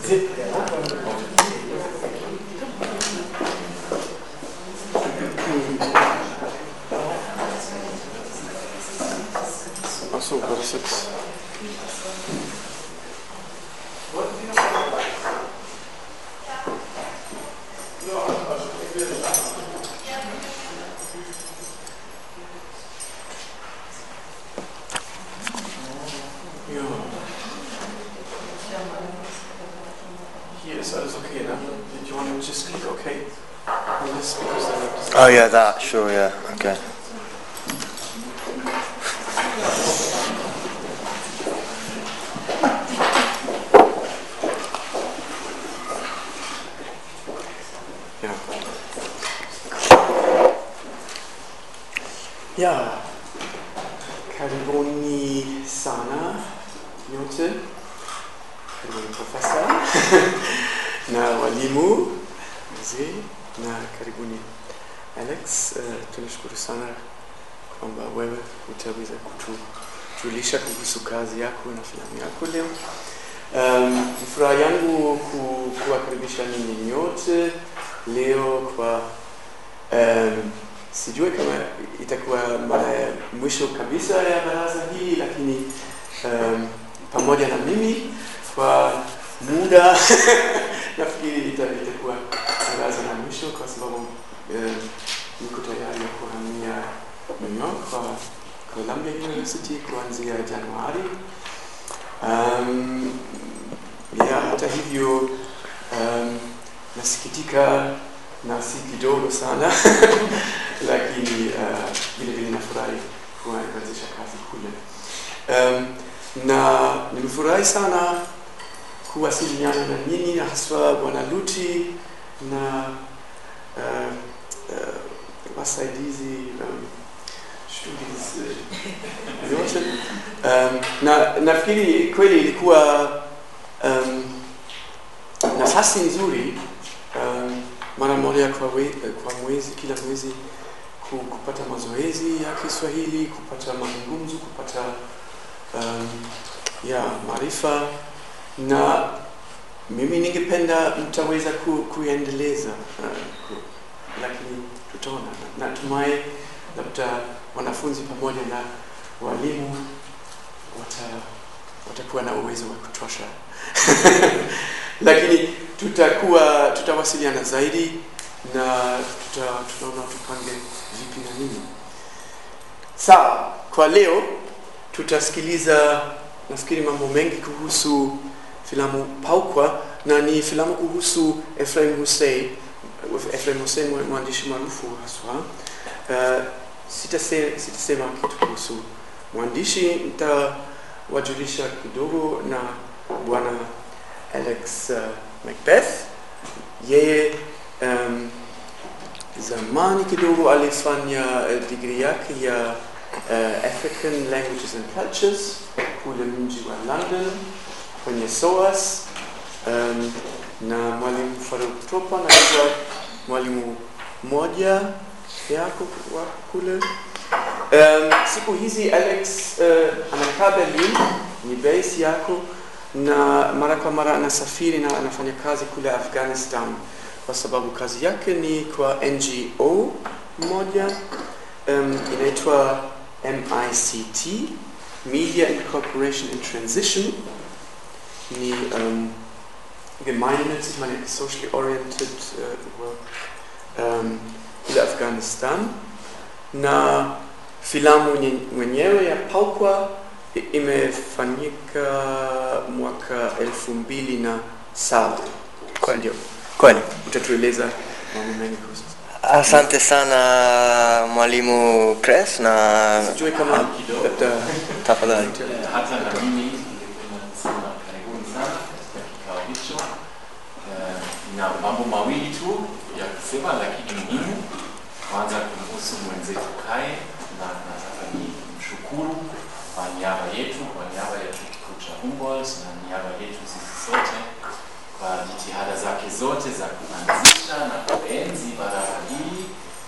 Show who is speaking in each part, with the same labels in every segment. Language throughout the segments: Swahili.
Speaker 1: Achso, war das jetzt. Ja. Hier ist alles okay, ne? Do you want to just click OK? On this because then it doesn't-
Speaker 2: Oh yeah, that. Sure. Yeah. Okay.
Speaker 1: Ja. Ja, karibuni sana nyote, karibuni profesa na walimu wazee na karibuni Alex. Uh, tunashukuru sana kwamba wewe utaweza kutujulisha kuhusu kazi yako na filamu yako leo. Um, ni furaha yangu ku, kuwakaribisha ninyi nyote leo kwa um, sijui kama itakuwa mara ya mwisho kabisa ya baraza hii, lakini um, pamoja na mimi kwa muda nafikiri ita- itakuwa baraza la mwisho kwa sababu um, niko tayari kuhamia New York kwa Columbia University kuanzia Januari. Um, ya hata hivyo um, nasikitika na si kidogo sana lakini uh, vile vile nafurahi kuanzisha kazi kule um, na nimefurahi sana kuwasiliana na nyinyi na haswa bwana Luti na uh, uh, wasaidizi um, students uh, yote um, na nafikiri kweli ilikuwa um, nafasi nzuri um, mara moja kwa, we, kwa mwezi kila mwezi ku- kupata mazoezi ya Kiswahili, kupata mazungumzo, kupata um, ya maarifa, na mimi ningependa mtaweza ku, kuendeleza uh, ku, lakini tutaona. Natumai labda wanafunzi pamoja na walimu wata, watakuwa na uwezo wa kutosha lakini tutakuwa tutawasiliana zaidi na tuta, tutaona tupange vipi na nini. Sawa, kwa leo tutasikiliza nafikiri mambo mengi kuhusu filamu Paukwa na ni filamu kuhusu Ephraim Hussein, Ephraim Hussein mwa- mwandishi maarufu haswa. Uh, sitase, sitasema kitu kuhusu mwandishi, nitawajulisha kidogo na bwana Alex uh, Macbeth. Yeye um, zamani kidogo alifanya uh, degree yake ya uh, African Languages and Cultures kule mji wa London kwenye SOAS um, na mwalimu Faruk Topa na hivyo mwalimu moja yako wa kule um, siku hizi Alex uh, anakaa Berlin, ni base yako na mara kwa mara anasafiri na anafanya kazi kule Afghanistan kwa sababu kazi yake ni kwa NGO moja um, inaitwa MICT Media Incorporation in Transition ni um, gemeinnützig, meine socially oriented uh, work um, kule Afghanistan na filamu nye- mwenyewe ya Paukwa i- imefanyika mwaka elfu mbili na saba.
Speaker 2: Kweli.
Speaker 1: Ndio,
Speaker 2: Kweli.
Speaker 1: utatueleza mambo mengi kuhusu.
Speaker 2: Asante sana mwalimu Chris na
Speaker 1: Sijui kama labda
Speaker 2: tafadhali.
Speaker 3: hata na mimi ningependa kusema karibuni sana katika kikao hicho. Eh, na mambo mawili tu ya kusema, lakini muhimu. Kwanza kumhusu mwenzetu Kae, na nataka ni mshukuru kwa niaba yetu, kwa niaba ya chuo kikuu cha Humboldt na niaba yetu sisi sote kwa jitihada zake zote za kuanzisha na kuenzi baraza hili.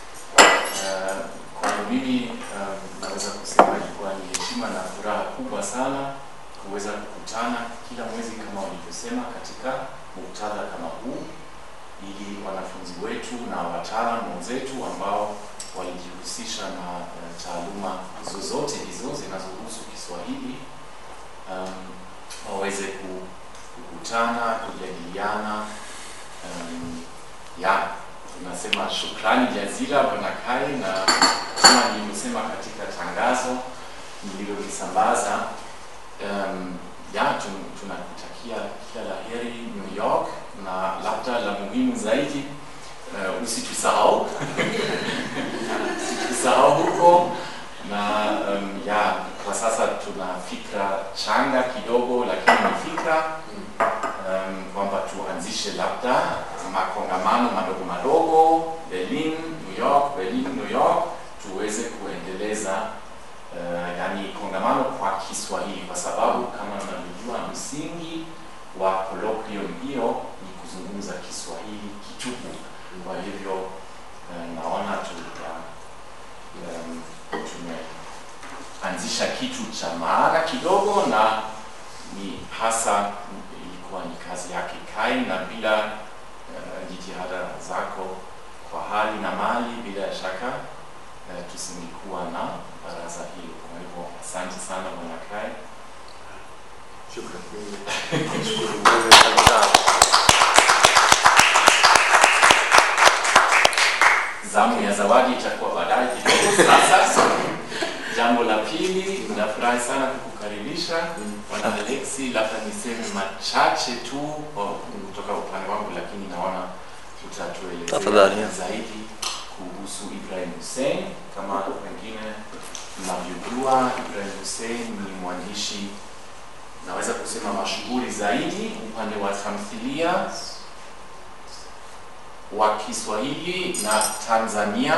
Speaker 3: Eh, Kwangu mimi eh, naweza kusema ilikuwa ni heshima na furaha kubwa sana kuweza kukutana kila mwezi kama walivyosema katika muktadha kama huu ili wanafunzi wetu na wataalamu wenzetu ambao walijihusisha na uh, taaluma zozote hizo zinazohusu Kiswahili um, waweze ku- kukutana, kujadiliana. Um, ya tunasema shukrani jazila Bwana Kai, na kama nilivyosema katika tangazo nililolisambaza, um, ya tun- tunakutakia kila la heri New York, na labda la muhimu zaidi uh, usitusahau usitusahau huko na um, ya kwa sasa tuna fikra changa kidogo, lakini ni fikra um, kwamba tuanzishe labda makongamano madogo madogo Berlin, New York, Berlin, New York, tuweze kuendeleza uh, yani kongamano kwa Kiswahili, kwa sababu kama mnavyojua msingi wa colloquium hiyo ni kuzungumza Kiswahili kitupu. Kwa hivyo uh, naona tuta um, tumeanzisha kitu cha maana kidogo na ni hasa ilikuwa ni kazi yake Kai, na bila uh, jitihada zako kwa hali na mali, bila shaka uh, tusingekuwa na baraza hilo. Kwa hivyo asante sana bwana Kai.
Speaker 1: Shukrani. Nashukuru wewe.
Speaker 3: Zamu ya zawadi itakuwa baadaye kidogo. Sasa jambo la pili, nafurahi sana kukukaribisha bwana Alexi, labda niseme machache tu kwa- kutoka upande wangu, lakini naona utatuelezea
Speaker 2: Tafadhali, ya.
Speaker 3: zaidi kuhusu Ibrahim Hussein. Kama wengine mnavyojua, Ibrahim Hussein ni mwandishi naweza kusema mashuhuri zaidi upande wa tamthilia wa Kiswahili na Tanzania.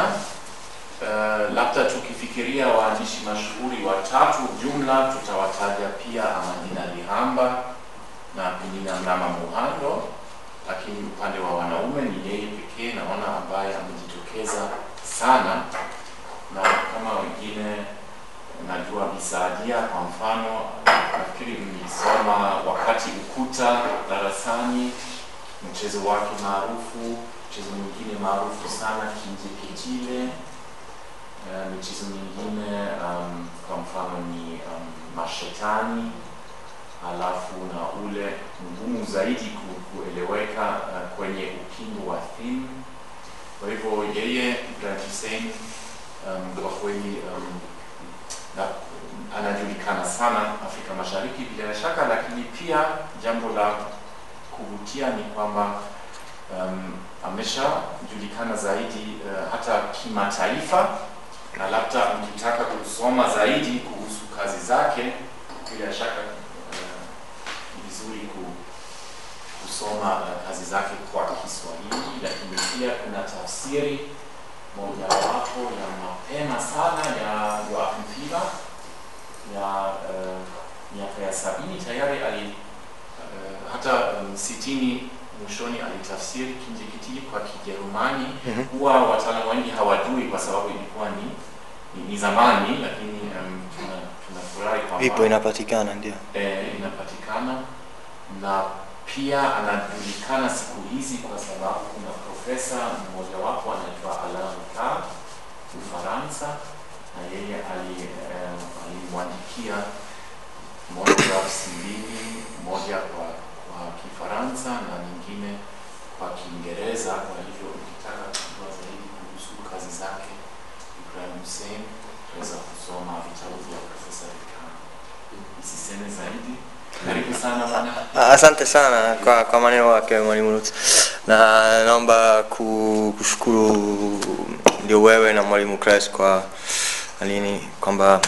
Speaker 3: Uh, labda tukifikiria waandishi mashuhuri watatu jumla, tutawataja pia Amadina Lihamba na Penina Mnama Muhando, lakini upande wa wanaume ni yeye pekee naona ambaye amejitokeza sana, na kama wengine najua Bisaadia kwa mfano, nafikiri mlisoma wakati ukuta darasani, mchezo wake maarufu, mchezo mwingine maarufu sana Kinje Kichile. Uh, michezo mingine um, kwa mfano ni um, Mashetani, halafu na ule mgumu zaidi ku- kueleweka uh, kwenye ukingo wa Thin. Kwa hivyo yeye Ibrahim Hussein um, kwa kweli um, na, anajulikana sana Afrika Mashariki bila shaka, lakini pia jambo la kuvutia ni kwamba um, ameshajulikana zaidi uh, hata kimataifa, na labda mkitaka kusoma zaidi kuhusu kazi zake, bila shaka uh, ni vizuri ku, kusoma uh, kazi zake kwa Kiswahili, lakini pia kuna tafsiri mojawapo ya mapema sana ya Joachim Fieder ya uh, miaka ya sabini tayari ali uh, hata um, sitini mwishoni alitafsiri Kinjekitile kwa Kijerumani.
Speaker 2: Mhm.
Speaker 3: Huwa wataalamu wengi hawajui kwa sababu ilikuwa ni, ni, ni zamani, lakini um, tuna- tunafurahi kwamba
Speaker 2: Vipo inapatikana ndio.
Speaker 3: eh, inapatikana na pia anajulikana siku hizi kwa sababu kuna profesa mmojawapo anaitwa Alain Ricard Ufaransa, na yeye ali- eh, alimwandikia monographs mbili, moja kwa, kwa Kifaransa na nyingine kwa Kiingereza. Kwa hivyo ukitaka kujua zaidi kuhusu kazi zake Ibrahim Hussein, utaweza kusoma vitabu vya profesa Ricard. Nisiseme zaidi. Karibu sana bwana.
Speaker 2: Ah, Asante sana kwa, kwa maneno yake mwalimu Lutz, na naomba ku- kushukuru ndio wewe na mwalimu Chris kwa alini kwamba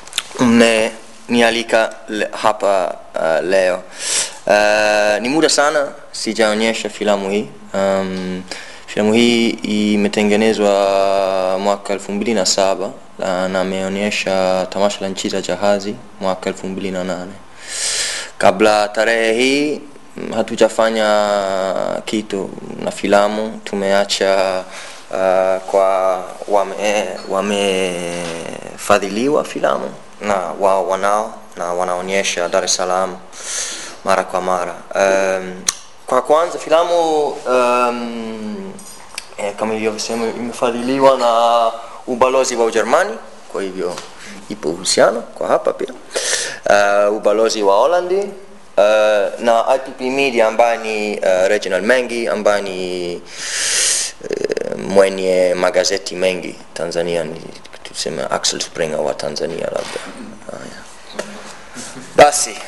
Speaker 2: mmenialika le, hapa uh, leo. Uh, ni muda sana sijaonyesha filamu hii. Um, filamu hii imetengenezwa mwaka elfu mbili na saba na na ameonyesha tamasha la nchi za jahazi mwaka elfu mbili na nane kabla tarehe hii mm, hatujafanya kitu na filamu tumeacha uh, kwa wame wamefadhiliwa filamu na wao wanao na wanaonyesha Dar es Salaam mara kwa mara um, kwa kwanza filamu um, eh, kama ilivyosema imefadhiliwa na ubalozi wa Ujerumani, kwa hivyo ipo uhusiano kwa hapa pia uh, ubalozi wa Holandi uh, na IPP Media ambaye ni uh, Reginald Mengi ambaye ni uh, mwenye magazeti mengi Tanzania, ni tuseme Axel Springer wa Tanzania labda. Haya. Basi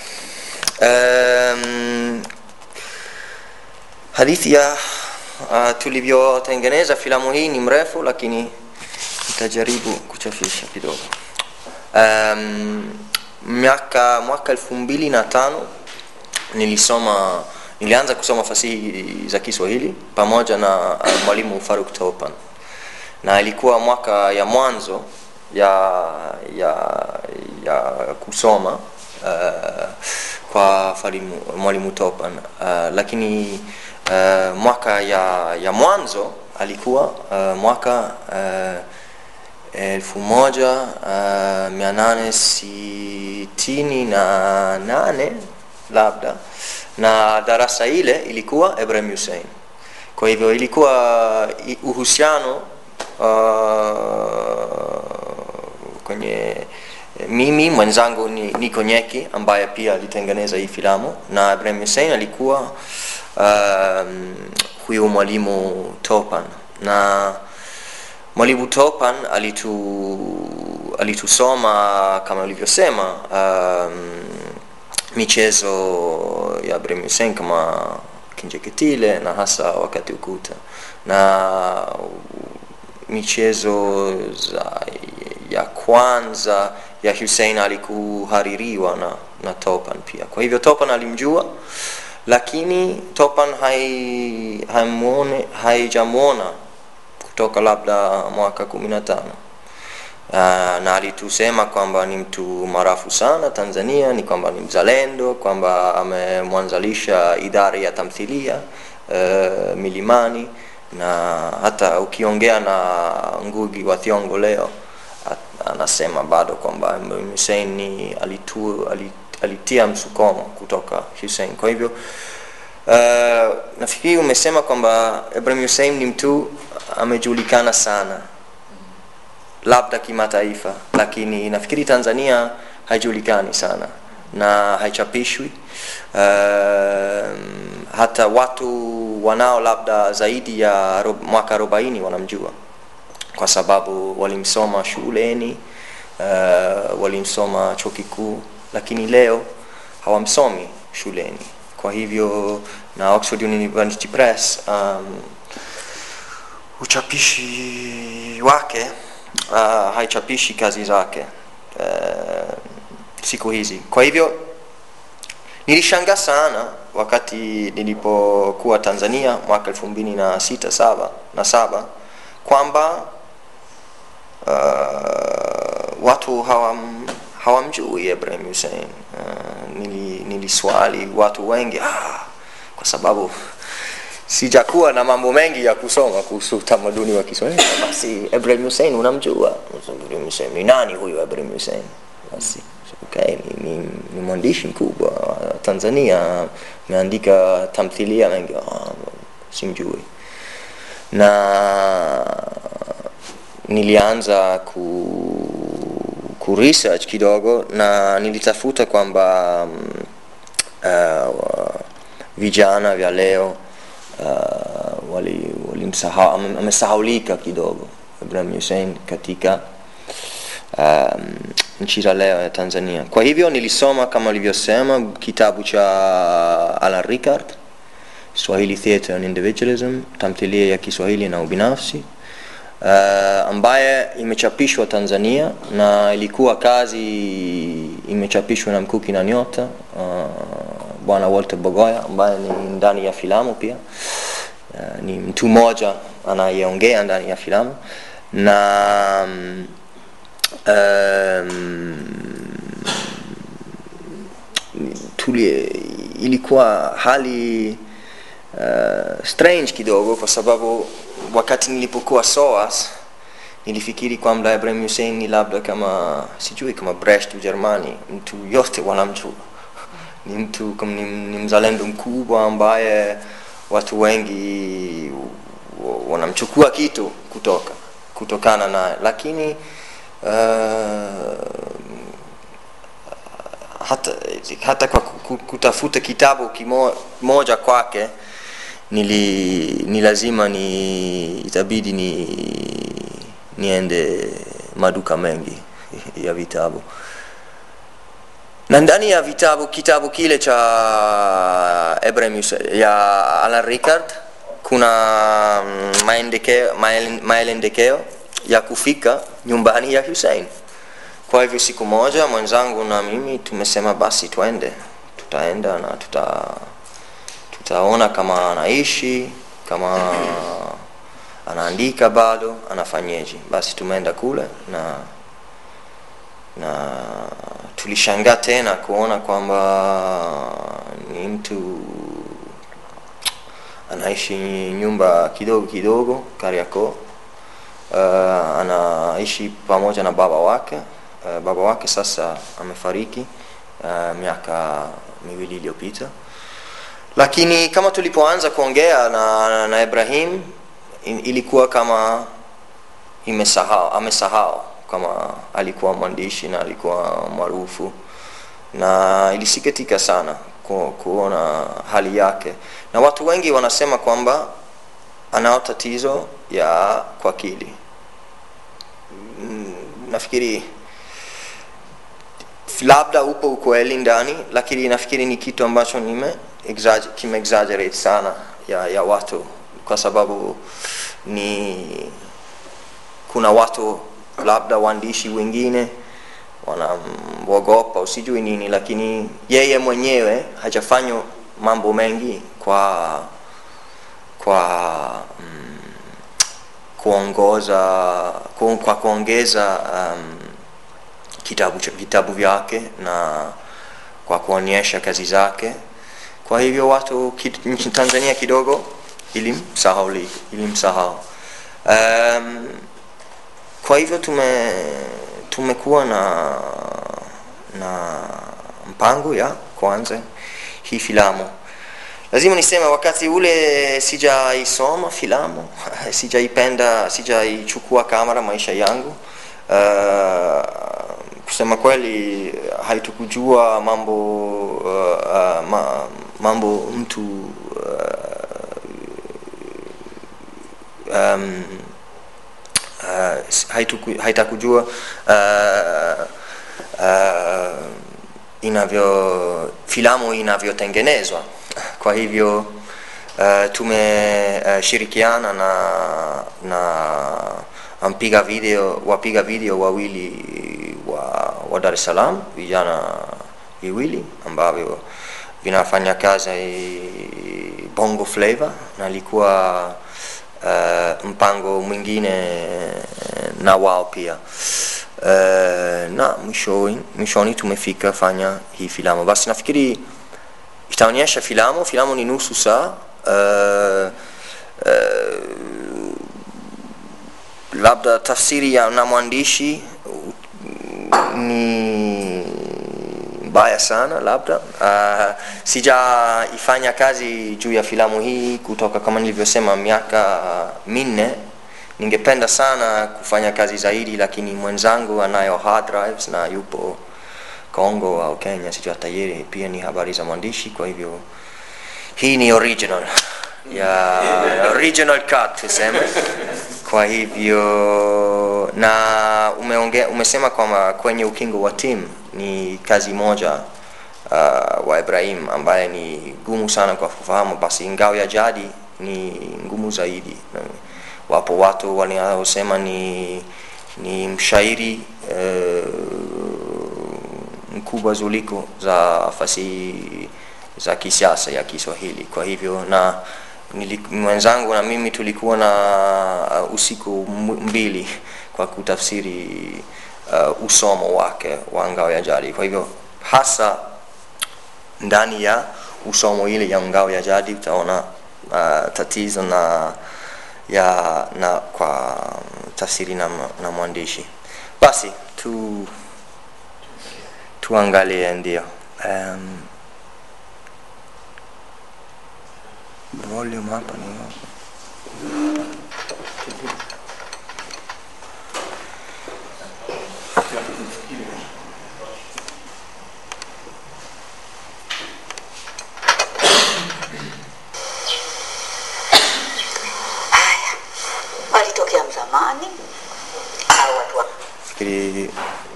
Speaker 2: um, hadithi ya uh, tulivyotengeneza filamu hii ni mrefu, lakini nitajaribu kuchafisha kidogo. Um, miaka mwaka elfu mbili na tano nilisoma nilianza kusoma fasihi za Kiswahili pamoja na uh, mwalimu Faruk Topan, na ilikuwa mwaka ya mwanzo ya ya ya kusoma uh, kwa falimu, mwalimu Topan uh, lakini uh, mwaka ya, ya mwanzo alikuwa uh, mwaka uh, elfu moja uh, mia nane sitini na nane labda na darasa ile ilikuwa Ibrahim Hussein. Kwa hivyo ilikuwa i- uhusiano uh, kwenye mimi mwenzangu ni Niko Nyeki ambaye pia alitengeneza hii filamu na Ibrahim Hussein alikuwa um, huyu mwalimu Topan na mwalimu Topan alitu alitusoma kama ulivyosema um, michezo ya Ibrahim Hussein kama Kinjeketile na hasa wakati ukuta na michezo za ya kwanza ya Hussein alikuhaririwa na, na Topan pia. Kwa hivyo Topan alimjua, lakini Topan hai, haimuone, haijamwona kutoka labda mwaka kumi na tano uh, na alitusema kwamba ni mtu marafu sana Tanzania, ni kwamba ni mzalendo, kwamba amemwanzalisha idara ya tamthilia uh, Milimani, na hata ukiongea na Ngugi wa Thiong'o leo at- anasema bado kwamba Imam Hussein ni alitu, alit, alitia msukomo kutoka Hussein. Kwa hivyo uh, nafikiri umesema kwamba Ibrahim Hussein ni mtu amejulikana sana labda kimataifa, lakini nafikiri Tanzania haijulikani sana na haichapishwi. Uh, hata watu wanao labda zaidi ya rob, mwaka arobaini wanamjua kwa sababu walimsoma shuleni uh, walimsoma chuo kikuu, lakini leo hawamsomi shuleni. Kwa hivyo na Oxford University Press um, uchapishi wake uh, haichapishi kazi zake uh, siku hizi. Kwa hivyo nilishangaa sana wakati nilipokuwa Tanzania mwaka elfu mbili na sita saba na saba kwamba uh, watu hawam, hawamjui Ibrahim Hussein. Uh, nili, niliswali watu wengi ah, kwa sababu sijakuwa na mambo mengi ya kusoma kuhusu utamaduni wa Kiswahili. Basi Ibrahim Hussein unamjua? Ibrahim Hussein ni nani huyu Ibrahim Hussein? Basi okay, ni, ni, ni mwandishi mkubwa wa Tanzania, ameandika tamthilia mengi. Ah, simjui na nilianza ku, ku research kidogo na nilitafuta kwamba um, uh, vijana vya leo uh, wali, walimsahau ame- amesahaulika kidogo Ibrahim Hussein katika um, nchi za leo ya Tanzania. Kwa hivyo nilisoma kama ulivyosema kitabu cha Alan Ricard Swahili Theatre and Individualism, tamthilia ya Kiswahili na ubinafsi uh, ambaye imechapishwa Tanzania na ilikuwa kazi imechapishwa na Mkuki na Nyota uh, bwana Walter Bogoya ambaye ni ndani ya filamu pia uh, ni mtu mmoja anayeongea ndani ya filamu na um, um, tuli, ilikuwa hali uh, strange kidogo kwa sababu wakati nilipokuwa SOAS nilifikiri kwamba Ibrahim Hussein ni labda kama sijui kama Brecht Ujerumani, mtu yote wanamjua ni mtu kama ni, ni mzalendo mkubwa ambaye watu wengi wa- wanamchukua kitu kutoka kutokana na lakini uh, hata, hata kwa ku- ku- kutafuta kitabu kimo- kimoja kwake nili ni lazima ni itabidi ni niende maduka mengi ya vitabu na ndani ya vitabu kitabu kile cha Ibrahim Yusuf, ya Alan Ricard kuna mm, maendekeo mael- maelendekeo ya kufika nyumbani ya Hussein kwa hivyo siku moja mwenzangu na mimi tumesema basi twende tutaenda na tuta tutaona kama anaishi kama anaandika bado anafanyeje basi tumeenda kule na na tulishangaa tena kuona kwamba ni mtu anaishi nyumba kidogo kidogo Kariakoo. Uh, anaishi pamoja na baba wake. Uh, baba wake sasa amefariki uh, miaka miwili iliyopita, lakini kama tulipoanza kuongea na, na Ibrahim in- ilikuwa kama imesahau amesahau kama alikuwa mwandishi na alikuwa maarufu na ilisikitika sana ku, kuona hali yake na watu wengi wanasema kwamba anao tatizo ya kwa akili Mm, nafikiri labda upo ukweli ndani lakini nafikiri ni kitu ambacho nime exagger- kimeexaggerate sana ya, ya watu kwa sababu ni kuna watu labda waandishi wengine wanamwogopa usijui nini lakini yeye mwenyewe hajafanya mambo mengi kwa kwa mm, kuongoza ku, kwa kuongeza um, kitabu, cha- vitabu vyake na kwa kuonyesha kazi zake kwa hivyo watu kid, nchini tanzania kidogo ilimsahau ilimsahau um, kwa hivyo tume tumekuwa na na mpango ya kwanza hii filamu lazima niseme wakati ule sijaisoma filamu sijaipenda sijaichukua kamera maisha yangu uh, kusema kweli haitukujua mambo uh, uh, ma, mambo mtu uh, um, uh, haituku- haitakujua uh, uh, inavyo filamu inavyotengenezwa kwa hivyo uh, tumeshirikiana uh, na na mpiga video wapiga video wawili wa, wa Dar es Salaam vijana viwili ambavyo vinafanya kazi bongo flavor na ilikuwa uh, mpango mwingine na wao pia uh, na mwishoni, mwishoni tumefika fanya hii filamu basi nafikiri itaonyesha filamu filamu ni nusu saa uh, uh, labda tafsiri ya na mwandishi uh, ni mbaya sana labda uh, sijaifanya kazi juu ya filamu hii kutoka kama nilivyosema miaka minne ningependa sana kufanya kazi zaidi lakini mwenzangu anayo hard drives na yupo congo au kenya sijui hata yeye pia ni habari za mwandishi kwa hivyo hii ni original ya original cut tuseme kwa hivyo na umeonge, umesema kwamba kwenye ukingo wa tim ni kazi moja uh, wa ibrahim ambaye ni gumu sana kwa kufahamu basi ngao ya jadi ni ngumu zaidi wapo watu wanaosema ni ni mshairi uh, mkubwa zuliko za fasihi za kisiasa ya kiswahili kwa hivyo na nili, mwenzangu na mimi tulikuwa na uh, usiku mbili kwa kutafsiri uh, usomo wake wa ngao ya jadi kwa hivyo hasa ndani ya usomo ile ya ngao ya jadi utaona uh, tatizo na ya na kwa tafsiri na, na mwandishi basi tu tuangalie ndio um, volume hapa ni
Speaker 4: Haya, walitokea mzamani au watu wa
Speaker 2: fikiri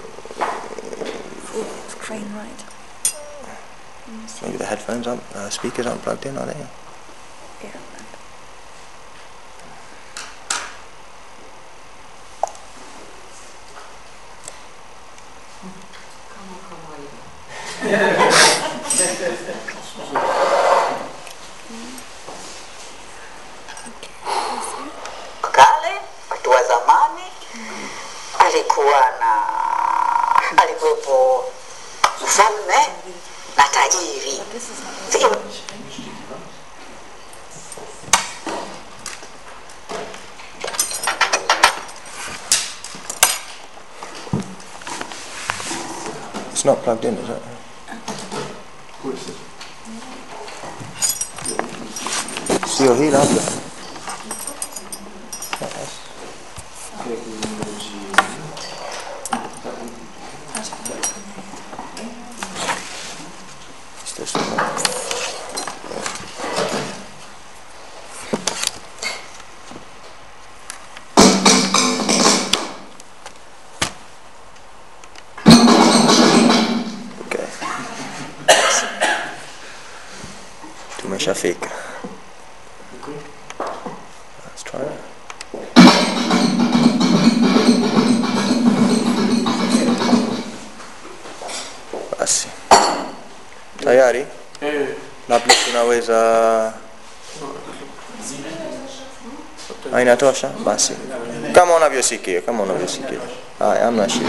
Speaker 5: Crane right.
Speaker 2: maybe the headphones aren't uh, speakers aren't plugged in are they
Speaker 5: Yeah.
Speaker 4: kale, watu wa zamani, alikuwa na alikuwepo mfalme na tajiri.
Speaker 5: This is not
Speaker 4: Sio
Speaker 2: it's not plugged in is it sio hii labda It's this one. Okay. Tumeshafika. Let's try it. Basi. Tayari?
Speaker 1: Eh,
Speaker 2: Labda tunaweza Ah, inatosha basi kama unavyosikia kama unavyosikia haya hamna shida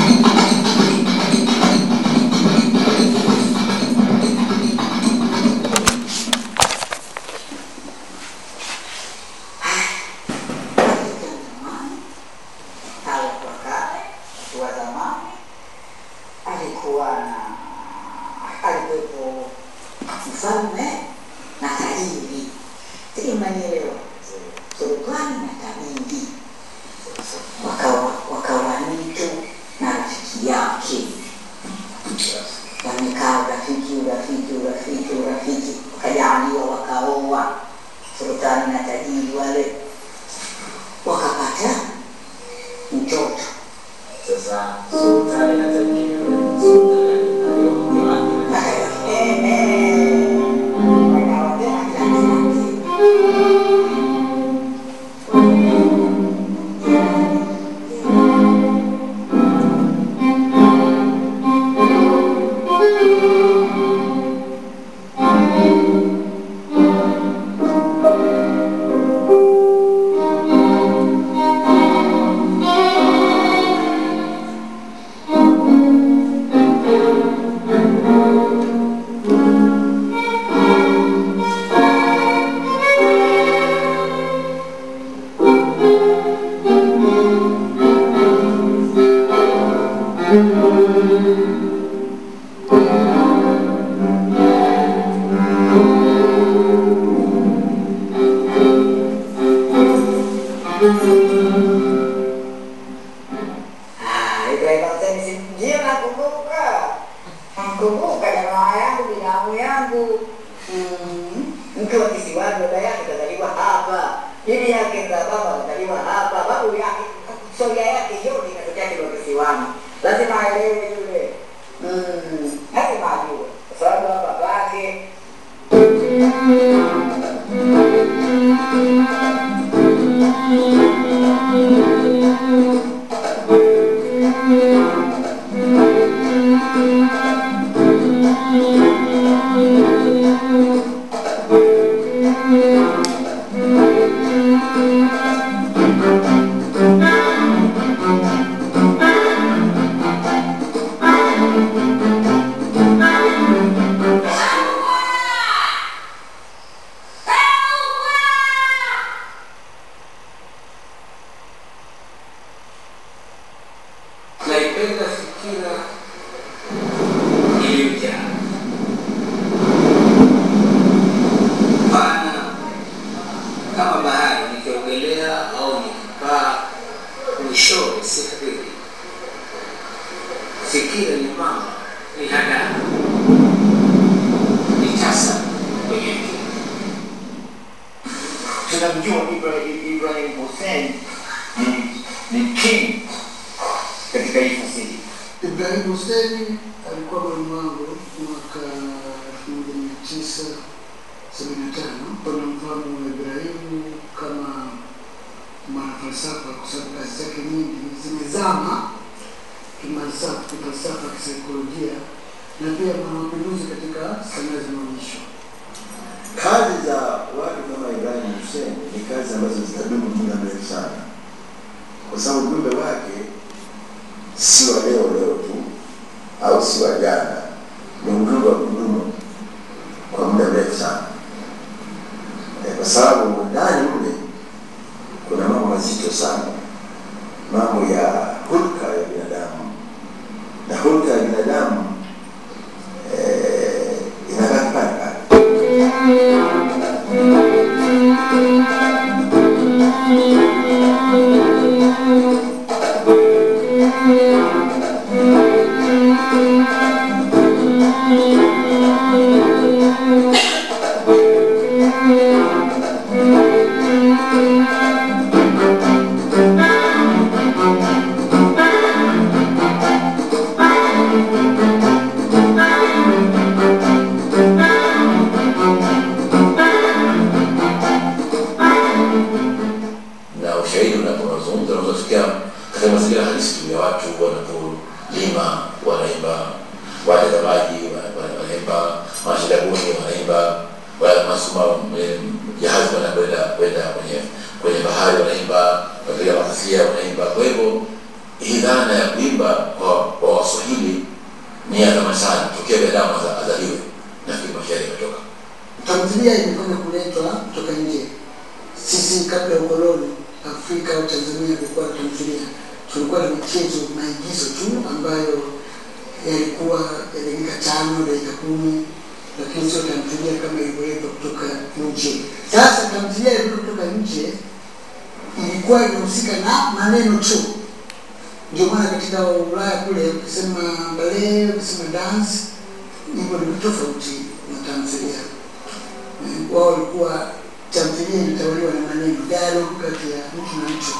Speaker 4: au watu wa kale, watu wa zamani, alikuwa na alikuwepo mfalme na tajiri. Sijui mnanielewa, sultani na tajiri wakawa wakawa mtu na rafiki yake wamekaa urafiki urafiki urafiki urafiki wakajaliwa wakaoa sultani na tajiri wale wakapata mtoto
Speaker 3: Sasa sultani na tajiri yule sultani aliyokuwa
Speaker 4: Haya,
Speaker 6: tunamjua Ibrahim, Ibrahim Hussein ni, ni king katika hii fasihi.
Speaker 7: Ibrahim Hussein alikuwa mwalimu wangu mwaka elfu moja mia tisa sabini na tano. Wanamfahamu Ibrahimu kama mwanafalsafa kwa sababu kazi zake nyingi zimezama kimfalsafa, kifalsafa, kisaikolojia na pia mwanamapinduzi katika sanaa za maonyesho.
Speaker 8: Kazi za watu kama Ibrahim Hussein ni kazi ambazo zitadumu muda mrefu sana, kwa sababu ujumbe wake si wa leo leo tu au si wa jana, ni ujumbe wa kudumu kwa muda mrefu sana, Eh, kwa sababu ndani mle kuna mambo mazito sana, mambo ya hulka ya binadamu, na hulka ya binadamu eh, inabaki pale pale.
Speaker 9: na ushahidi unapozungumza unaweza kusikia katika mazingira halisi tu ya watu wanapolima wanaimba watazamaji wa- wa- wanaimba mashindabuni wanaimba wala masuma eh, jahazi wanakwenda kwenda kwenye kwenye bahari wanaimba wapiga makasia wanaimba kwa hivyo hii dhana ya kuimba kwa kwa waswahili ni ya zamani sana tokea binadamu aza- azaliwe nafikiri mashairi imetoka
Speaker 7: Tamthilia imefanya kuletwa kutoka nje. Sisi kabla ya ukoloni Afrika au Tanzania kulikuwa na tamthilia, tulikuwa na michezo maigizo tu ambayo yalikuwa ya dakika tano dakika kumi, lakini sio tamthilia kama ilivyoletwa kutoka nje. Sasa tamthilia ilivyo kutoka nje ilikuwa inahusika na maneno tu. Ndio maana katika Ulaya kule ukisema ballet, ukisema dance, hivyo ni vitu tofauti na tamthilia Eh, wao walikuwa tamthilia inatawaliwa na maneno dialogue kati ya mtu na mtu.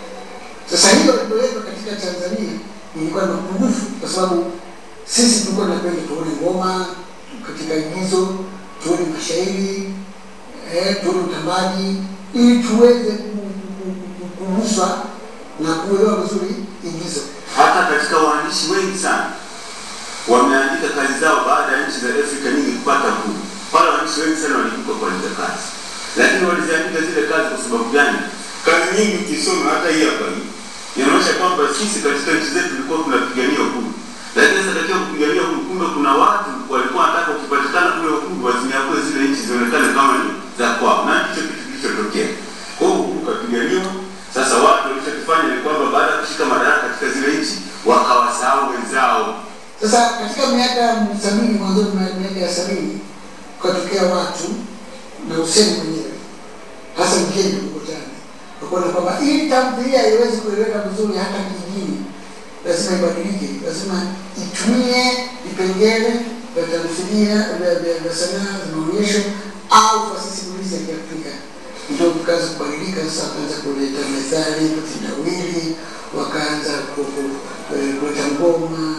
Speaker 7: Sasa hiyo ilipowekwa katika Tanzania ilikuwa na upungufu, kwa sababu sisi tulikuwa tunapenda tuone ngoma katika igizo, tuone mashairi eh, tuone utambaji ili tuweze ku- ku- ku- kuguswa na kuelewa vizuri igizo.
Speaker 10: hata katika waandishi wengi sana wameandika kazi zao baada ya nchi za Afrika nyingi kupata uhuru. Pale waandishi wengi sana waliibuka kuandika kazi, lakini waliziandika zile kazi kwa sababu gani? Kazi nyingi ukisoma, hata hii hapa hii inaonyesha kwamba sisi katika nchi zetu tulikuwa tunapigania uhuru, lakini sasa katika kupigania uhuru, kumbe kuna watu walikuwa wanataka ukipatikana kule uhuru wazinyakue zile nchi zionekane kama ni za kwao, na ndicho kitu kilichotokea. Kwa hiyo uhuru ukapiganiwa. Sasa watu walichokifanya ni kwamba baada ya kushika madaraka katika zile nchi wakawasahau wenzao.
Speaker 7: Sasa katika miaka ya sabini, mwanzoni mwa miaka ya sabini kukatokea watu na Hussein mwenyewe hasa mjeni Mkutani wakaona kwamba ili tamthilia iweze kueleweka vizuri hata kijijini, lazima ibadilike, lazima itumie vipengele vya tamthilia vya vya- vya sanaa za maonyesho au fasihi simulizi ya Kiafrika. Ndio vikaanza kubadilika sasa, wakaanza kuleta methali, vitendawili, wakaanza ku- ku- eh, kuleta ngoma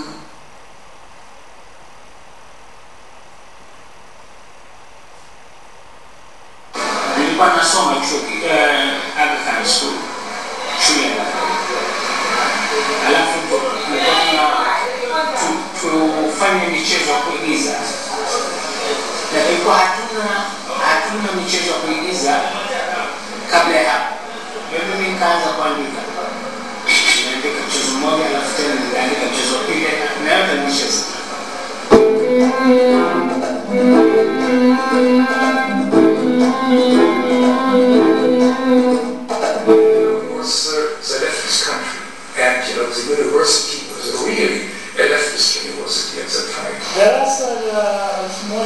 Speaker 11: nilikuwa nasoma chuo ki- eh, Aga Khan School shule ya Aga Khan. alafu tulikuwa tuna tu- tufanye michezo ya kuigiza na tulikuwa hatuna hatuna michezo ya kuigiza kabla ya hapo Kwa hivyo mimi nikaanza kuandika niliandika mchezo mmoja alafu tena nikaandika mchezo wa pili na yote nimecheza
Speaker 12: was uh, the leftist country. And you know, the university was really a leftist university at that time.
Speaker 13: Darasa la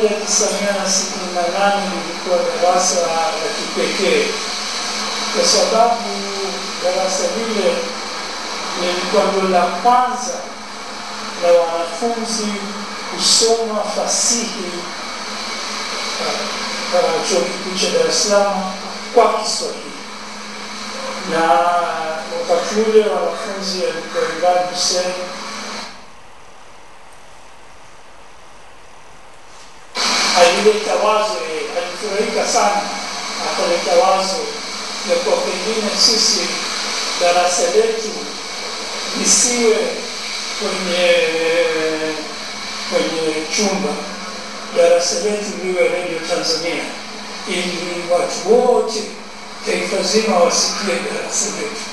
Speaker 13: 1968 lilikuwa darasa la kipekee kwa sababu darasa lile lilikuwa ndio la kwanza la wanafunzi kusoma fasihi uh, uh, chuo kikuu cha Dar es Salaam kwa Kiswahili, na wakati ule wanafunzi alikuwa Imran Hussein alileta wazo, yeye alifurahika sana, akaleta wazo ya kuwa pengine sisi darasa letu lisiwe kwenye kwenye chumba, darasa letu liwe Radio Tanzania, ili watu wote taifa zima wasikie darasa letu.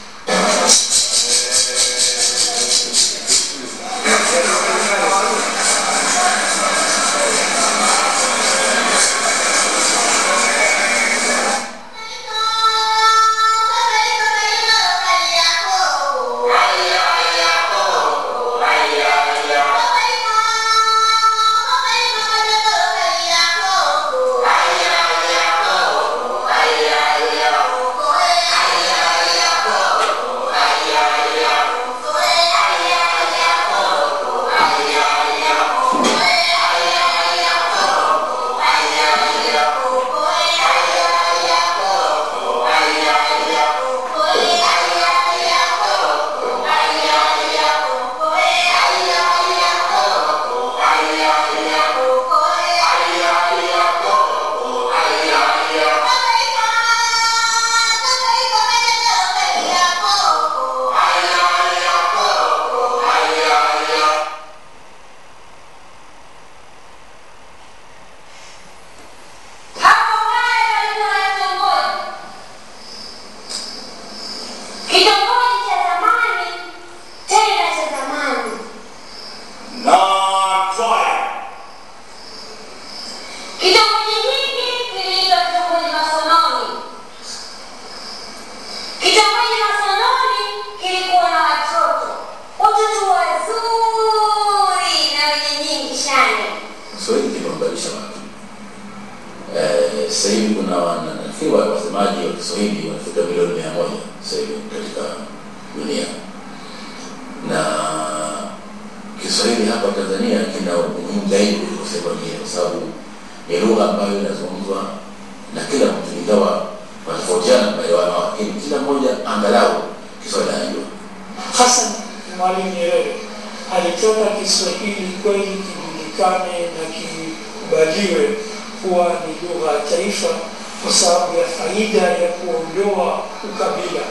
Speaker 14: Kitongoji cha zamani tena cha zamani. Kitongoji hiki kiliitwa kitongoji Masononi. Kitongoji Masononi kilikuwa na watoto, watoto wazuri na wenye nyingi shani.
Speaker 9: Kiswahili kimebadilisha watu. Eh, sasa hivi kuna wana- nafikiri wa- wasemaji wa Kiswahili wanafika milioni mia moja sasa hivi katika dunia, na Kiswahili hapa Tanzania kina umuhimu zaidi kuliko sehemu nyingine, kwa sababu ni lugha ambayo inazungumzwa na kila mtu, ingawa wanatofautiana kuelewana, lakini kila mmoja angalau Kiswahili anajua.
Speaker 13: Hassan Mwalimu Nyerere alitaka Kiswahili kweli kijulikane na kikubaliwe kuwa ni lugha ya taifa kwa sababu ya faida ya kuondoa ukabila.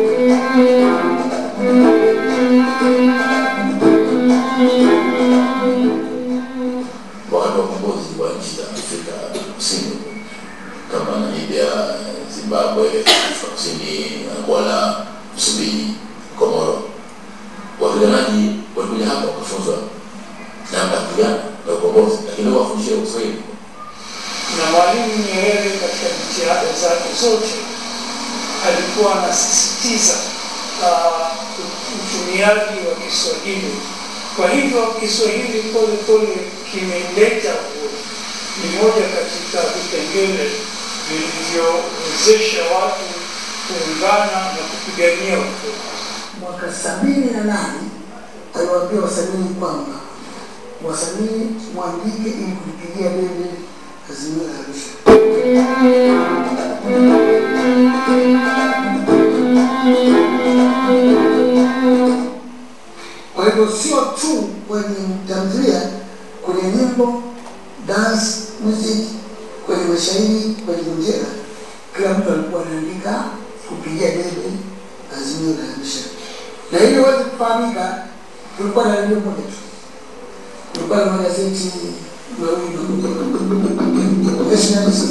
Speaker 9: wakati wa ukombozi wa nchi za Afrika Kusini kama Namibia, Zimbabwe, Afrika Kusini, Angola, Msumbiji, Komoro, wapiganaji walikuja hapa wakafunzwa namna ya kupigana na ukombozi, lakini leo wafundishie Kiswahili.
Speaker 13: Na Mwalimu Nyerere katika jitihada zake zote alikuwa anasisitiza uh, utumiaji wa Kiswahili. Kwa hivyo Kiswahili pole pole kimeleta uhuru. Ni moja katika vipengele vilivyowezesha watu kuungana na kupigania uhuru.
Speaker 7: Mwaka sabini na nane aliwaambia wasanii kwamba wasanii mwandike ili kulipigia debe azimio la Arusha. Kwa hivyo sio tu kwenye tamthilia, kwenye nyimbo, dance music, kwenye mashairi, kwenye ngojera, kila mtu alikuwa anaandika kupigia debe azimio la Arusha. Na ili uweze kufahamika, tulikuwa na redio moja tu, tulikuwa na magazeti mawili Nationalist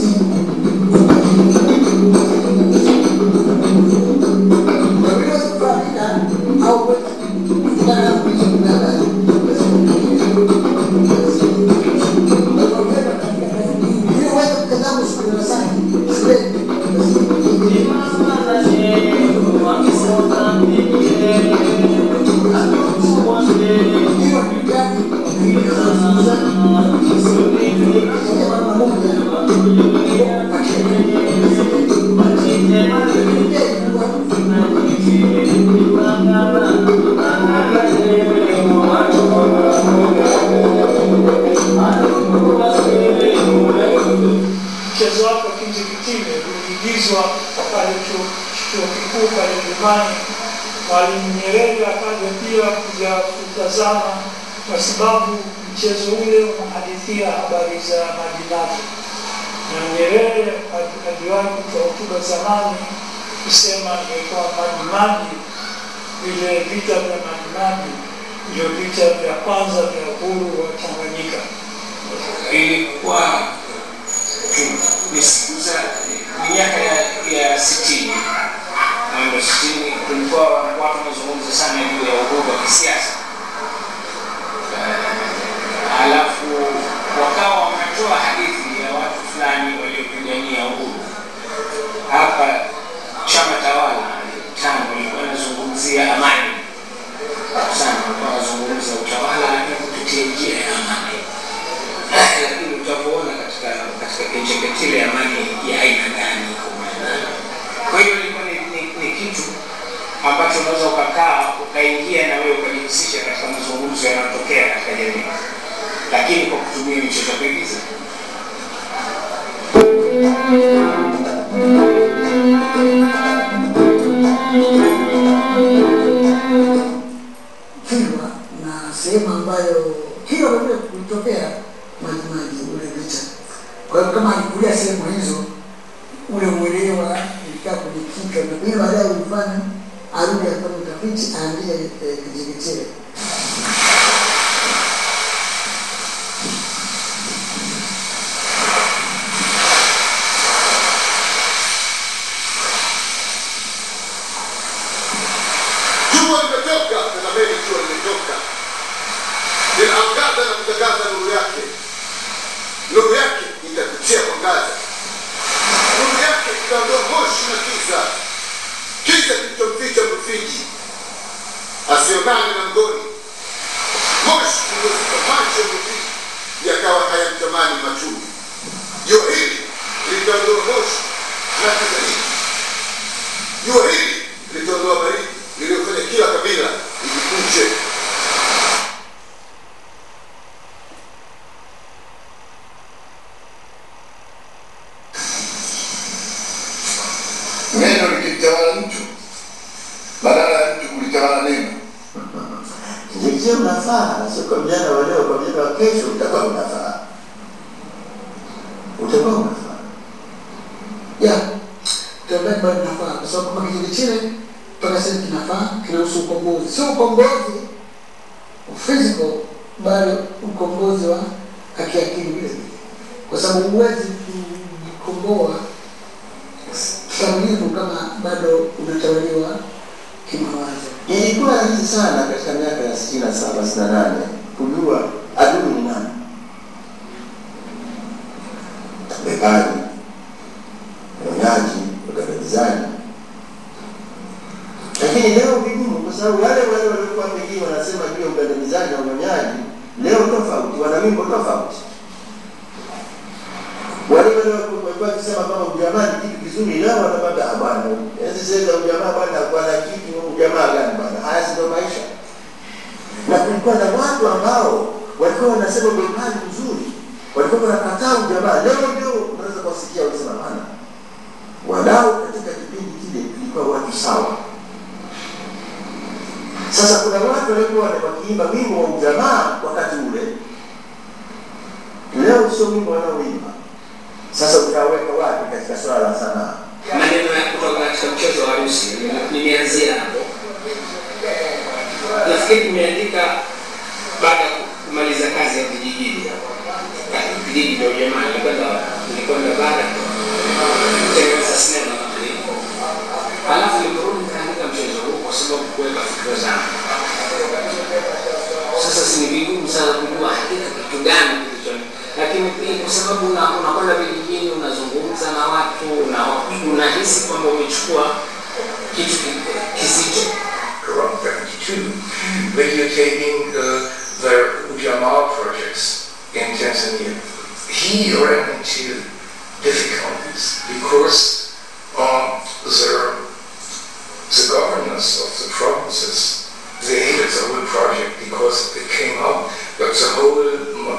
Speaker 7: kwa vile uweze kufahamika au kutokana na kuishi kuna habari ili uweze kukazama usiku darasani shuleni
Speaker 13: Mchezo wako kinjikitile kuigizwa pale chuo chuo kikuu pale Nyumbani. Mwalimu Nyerere akaja pia kuja kutazama, kwa sababu mchezo ule unahadithia habari za majimaji, na Nyerere ali- aliwahi kutoa hotuba zamani kusema ilikuwa majimaji, vile vita vya majimaji ndio vita vya kwanza vya uhuru wa Tanganyika.
Speaker 11: ilikuwa ni siku za ni miaka ya, ya sitini ndo sitini kulikuwa watu wanazungumza sana juu ya uhuru wa kisiasa Eh, alafu wakawa wanatoa hadithi ya watu fulani waliopigania uhuru hapa chama tawala tano ilikuwa inazungumzia amani sana walikuwa wanazungumza utawala lakini kupitia njia ya amani lakini utavyoona katika katika kicheketile amani ya aina gani kwa hiyo ilikuwa ni, ni, ni kitu ambacho unaweza ukakaa ukaingia na wewe ukajihusisha katika mazungumzo yanayotokea katika jamii lakini kwa kutumia michezo ya kuigiza
Speaker 7: Kilwa na sehemu ambayo Kilwa vile kulitokea majimaji ule vita. Kwa hiyo kama alikulia sehemu hizo, ule uelewa ilikaa kwenye kichwa, na pengine baadaye ulifanya arudi afanye utafiti aandie eh, Kijeketile.
Speaker 15: Jua limetoka, tazameni, jua limetoka, linaangaza na kutangaza nuru yake. Nuru yake itakutia mwangaza, nuru yake itaondoa moshi na giza, giza kilichomficha Mrufiji asionane na mgoni, moshi ulioziba macho ya Mrufiji yakawa hayamtamani machuni. Jua hili litaondoa moshi na giza hili, jua hili litaondoa baridi iliyofanya kila kabila ijikunje.
Speaker 8: neno likitawala mtu badala ya mtu kulitawala neno
Speaker 16: Kijeketile unafaa, sio kwa vijana wa leo, kwa vijana wa kesho utakuwa unafaa, utakuwa unafaa.
Speaker 7: ya tuambie bado nafaa, kwa sababu kama Kijeketile mpaka sasa kinafaa, kinahusu ukombozi, sio ukombozi physical, bali ukombozi wa akiakili vile vile, kwa sababu huwezi kujikomboa kikamilifu kama bado unatawaliwa kimawazo.
Speaker 16: Ilikuwa rahisi sana katika miaka ya sitini na saba sitini na nane kujua adui ni nani. Bepari, unyonyaji, ukandamizaji. Lakini leo vigumu, kwa sababu wale wale waliokuwa pengine wanasema juu ya ukandamizaji na unyonyaji, leo tofauti, wana wimbo tofauti. Wale wale walikuwa wakisema kama ujamaa ni kitu kizuri, leo wanapata "Ah, bwana, enzi zile za ujamaa bwana, bwana kitu ujamaa gani bwana, haya si ndio maisha. Na kulikuwa na watu ambao walikuwa wanasema ubepari mzuri, walikuwa wanakataa ujamaa. Leo ndio unaweza kuwasikia wakisema bwana, walau katika kipindi kile kulikuwa watu sawa. Sasa kuna watu walikuwa wakiimba wimbo wa ujamaa wakati ule, leo sio wimbo wanaoimba. Sasa utaweka wapi katika swala la sanaa?
Speaker 11: maneno ya kutoka katika mchezo wa harusi nimeanzia hapo nafikiri nimeandika baada ya kumaliza kazi ya vijijini vijiji vya ujamaa nilikwenda nilikwenda bara kutengeneza sinema halafu niliporudi nikaandika mchezo huu kwa sababu kuweka fikra zangu sasa si ni vigumu sana kujua hakika kitu gani kilicho lakini pia kwa sababu una- unakwenda vijijini unazungumza na watu una- unahisi kwamba umechukua kitu ki- kizito
Speaker 12: around 32, videotaping uh, the Ujamaa projects in Tanzania. He ran into difficulties because um, the, the governors of the provinces, they hated the whole project because it came out that the whole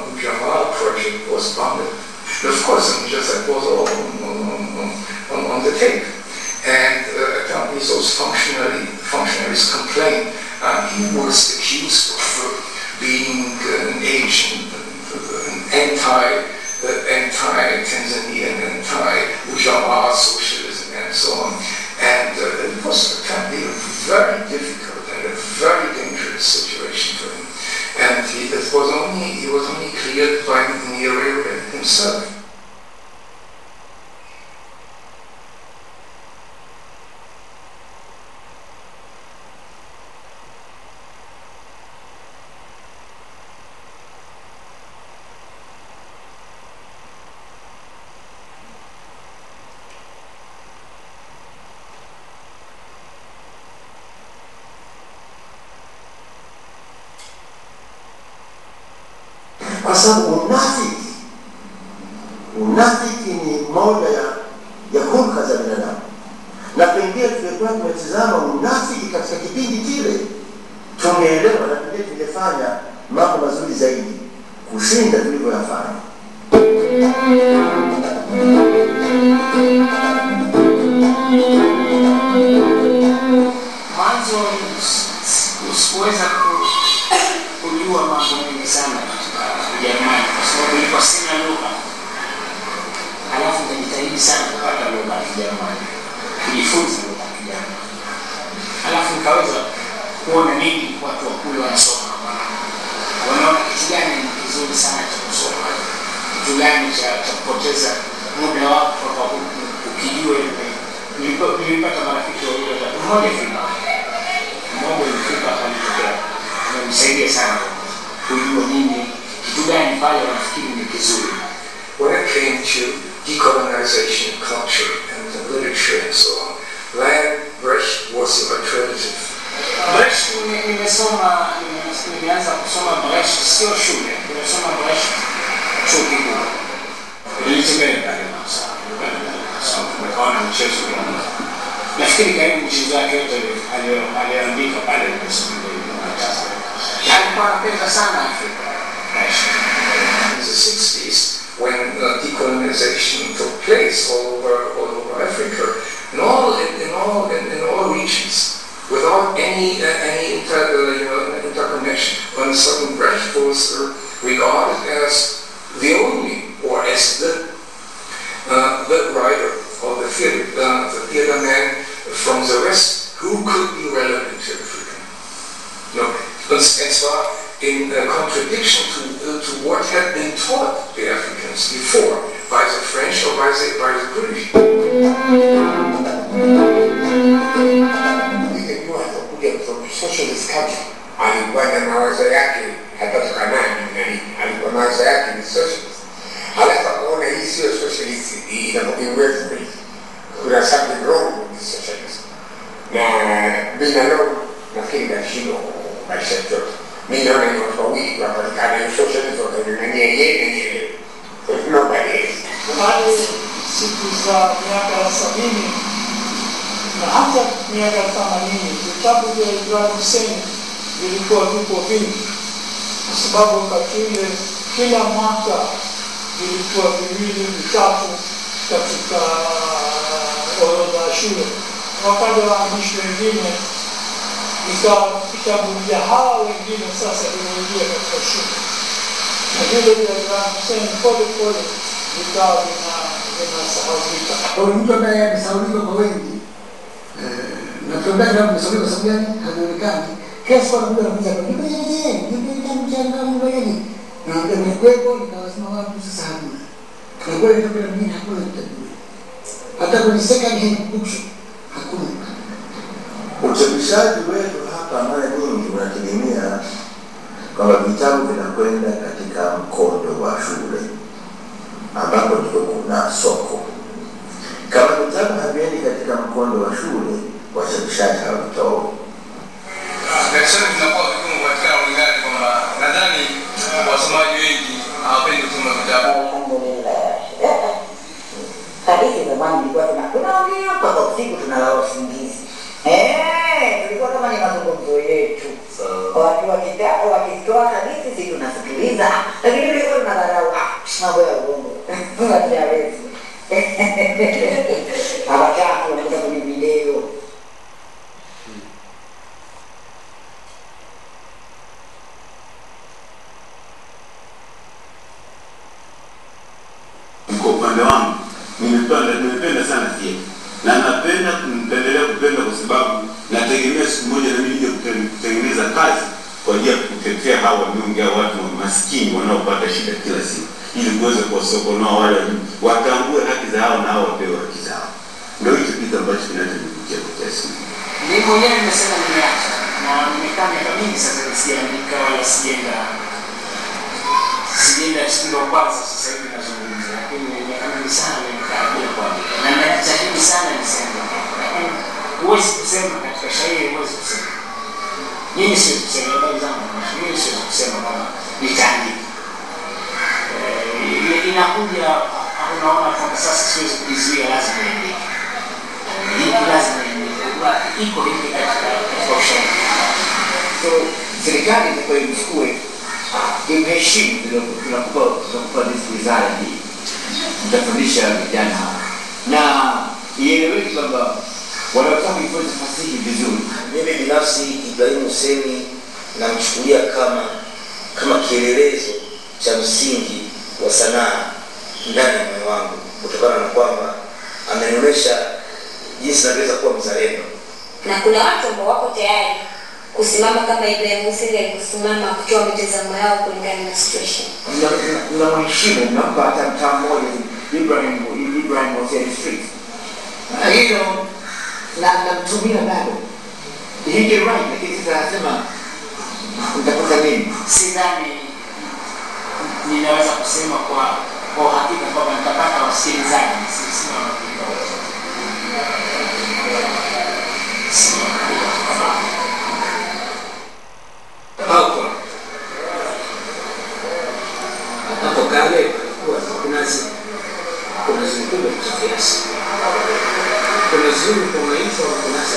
Speaker 12: Ujamaa project was funded. And of course, and just that was all on, on, on, on, on the the tape. And uh, apparently those functionary, functionaries complained uh, he was accused of uh, being an agent, an anti, uh, anti-Tanzanian, anti-Ujamaa socialism and so on. And uh, it was apparently a very difficult and a very dangerous situation for him. And he, it was only, he was only cleared by Nyerere himself.
Speaker 16: kwa sababu unafiki unafiki ni moja ya, ya hulka za binadamu na pengine tungekuwa tumetizama unafiki katika kipindi kile tungeelewa na pengine tungefanya mambo mazuri zaidi kushinda tulivyoyafanya
Speaker 11: mwanzo sikuweza ku- kujua mambo mengi sana katika Ujerumani kwa sababu ilikuwa sina lugha, halafu nikajitahidi sana kupata lugha ya Kijerumani, kujifunza lugha ya Kijerumani, halafu nikaweza kuona nini watu wa kule wanasoma, wanaona kitu gani ni kizuri sana cha kusoma, kitu gani cha cha kupoteza muda wako kwa ku- ukijua. Nilipo- Nilipata marafiki wawili watatu, mmoja Afrika mmoja ulifika akanitokea amenisaidia sana kujua nini kitu gani pale wanafikiri ni kizuri
Speaker 12: when it came to decolonization, culture, and the literature and so on, Leon Brecht was the alternative.
Speaker 11: Brecht nime- nimesoma nime- nimeanza kusoma Brecht sio shule nimesoma Brecht chuo kikuu nilitembea pale Masa nikaona mchezo kidogo nafikiri karibu mchezo wake yote alio- aliyoandika pale nimesoma alikuwa anapenda sana Afrika Brecht
Speaker 12: In the 60s, when uh, decolonization took place all over, all over Africa, in all, in, in all, in, in all regions, without any, uh, any inter, uh, you know, interconnection, when sudden Brecht was uh, regarded as the only, or as the, uh, the writer or the theater, uh, the theater man from the West who could be relevant to Africa. No, and, and zwar in uh, contradiction to, uh, to what had been taught the Africans before by the French or by the, by the British.
Speaker 17: kuja from socialist country alikuwa na mawazo yake hata tukanani nani alikuwa mawazo yake ni socialist halafu akaona hii sio socialist hii inavyoweza kuna something wrong with this socialist na bila no nafikiri kashindwa maisha yote mi naona ni watu wawili wapatikana hiyo socialist wakaingania yeye na yeye nobody else
Speaker 13: hadi siku za miaka ya sabini na hata miaka ya themanini vitabu vya Ibrahim Hussein vilikuwa vipo vingi, kwa sababu wakati ule kila mwaka vilikuwa viwili vitatu katika orodha ya shule. Wakaja waandishi wengine, ikawa vitabu vya hawa wengine sasa vimeingia katika shule, na vile vya Ibrahim Hussein pole pole vikawa vina vinasahaulika.
Speaker 7: Kwa hiyo mtu ambaye amesahaulika kwa wengi eh, na tuambia kama amesahaulika kwa sababu gani haonekani kiasi kwa kuja kuja kwa nini je ndio kitabu cha ngamu gani na ndio nimekuwepo nikawasema watu sasa hamna na kweli ndio kuna mimi hakuna kitabu hata kwenye second hand bookshop hakuna
Speaker 16: uchapishaji wetu hapa mara nyingi unategemea kwamba vitabu vinakwenda katika mkondo wa shule ambapo ndiko kuna soko. Kama vitabu haviendi katika mkondo wa shule, wachapishaji hawavitoi.
Speaker 18: Biashara zinakuwa vigumu kupatikana kulingana kwamba nadhani wasomaji wengi hawapendi kusoma vitabu.
Speaker 4: Hadithi zamani ilikuwa tuna tunaongea mpaka usiku tunalala usingizi. Eh, tulikuwa kama ni mazungumzo yetu. Watu wakita wakitoa hadithi sisi tunasikiliza, lakini tulikuwa tunadharau ah, mambo ya uongo. Tunachawezi. Hawataka
Speaker 10: na napenda kumpendelea kupenda kwa sababu nategemea siku moja na mimi nije kute- kutengeneza kazi kwa ajili ya kutetea hawa wanyonge au watu wa maskini wanaopata shida kila siku, ili kuweza kuwasokonoa wale wa juu, watambue haki za hao na hao wapewe haki zao. Ndio hicho kitu ambacho kinachonivutia kwa kiasi kikubwa.
Speaker 11: Mimi mwenyewe nimesema nimeacha na nimekaa miaka mingi sasa sijaandika wala sijaenda sijaenda ndio kwanza sasa hivi nazungumza, lakini miaka mingi sana nimekaa bila kuandika na najitahidi sana niseme, lakini huwezi kusema katika shairi, huwezi kusema mimi siwezi kusema habari zangu, mimi siwezi kusema kama nitaandika. Eh, inakuja unaona kwamba sasa siwezi kujizuia, lazima niandike hiki lazima niandike. iko hivi katika katika ushairi.
Speaker 6: So serikali itakuwa imchukue imheshimu, tunakupa tunakupa hizi wizara hii, mtafundisha vijana hawa na ieleweke kwamba wanaotaka kujifunza fasihi vizuri.
Speaker 19: Mimi binafsi Ibrahimu Huseni namchukulia kama kama kielelezo cha msingi wa sanaa ndani ya moyo wangu, kutokana na kwamba amenionyesha jinsi navyoweza kuwa mzalendo.
Speaker 14: na kuna watu ambao wako tayari kusimama kama Ibrahim Hussein alivyosimama kutoa mitazamo yao kulingana na situation.
Speaker 6: mnamheshimu mnampa hata mtaa mmoja Ibrahim Ibrahim Hussein Street. Na hilo na namtumia bado he can write, lakini sasa anasema mtakuta nini?
Speaker 11: Sidhani ninaweza kusema kwa kwa uhakika kwamba nitapata wasikilizaji, si- sina uhakika wote. Sina uhakika kabisa.
Speaker 20: hapo hapo kale kulikuwa kuna zi- kuna zingine za kiasi kuna zuri kunaitwa kunasa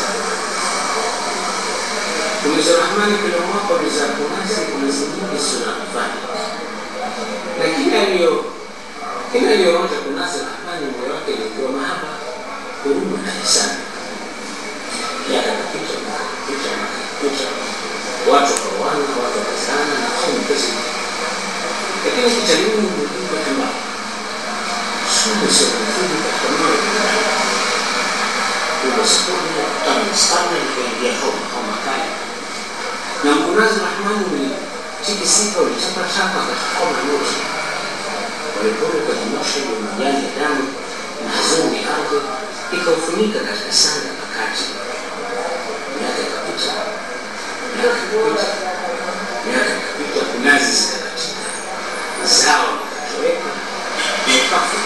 Speaker 20: kuna za rahmani kila mwaka ni za kunasi kuna zingine sio na kufanya na kila aliyo kila aliyoonja kunasa rahmani moyo wake ilikuwa mahaba huruma na hisani miaka kapita miaka kapita miaka kapita watu wakaoana, watu wakazaana na kufanya pesa. Lakini kitaluni umejua kwamba sumu sio nzuri katika moyo wa binadamu. Kuna sokoni ya kutana na sana ikaingia homa homa kali, na mkunazi Rahmani ulitikisika, ulichapa chapa katika homa yote. Polepole ukajimosha ile majani ya damu na hazuni ya ardhi ikaufunika katika sanda pakati. Miaka ikapita miaka ikapita, miaka ikapita, kunazi zikakatika, zao likatoweka, ukafa.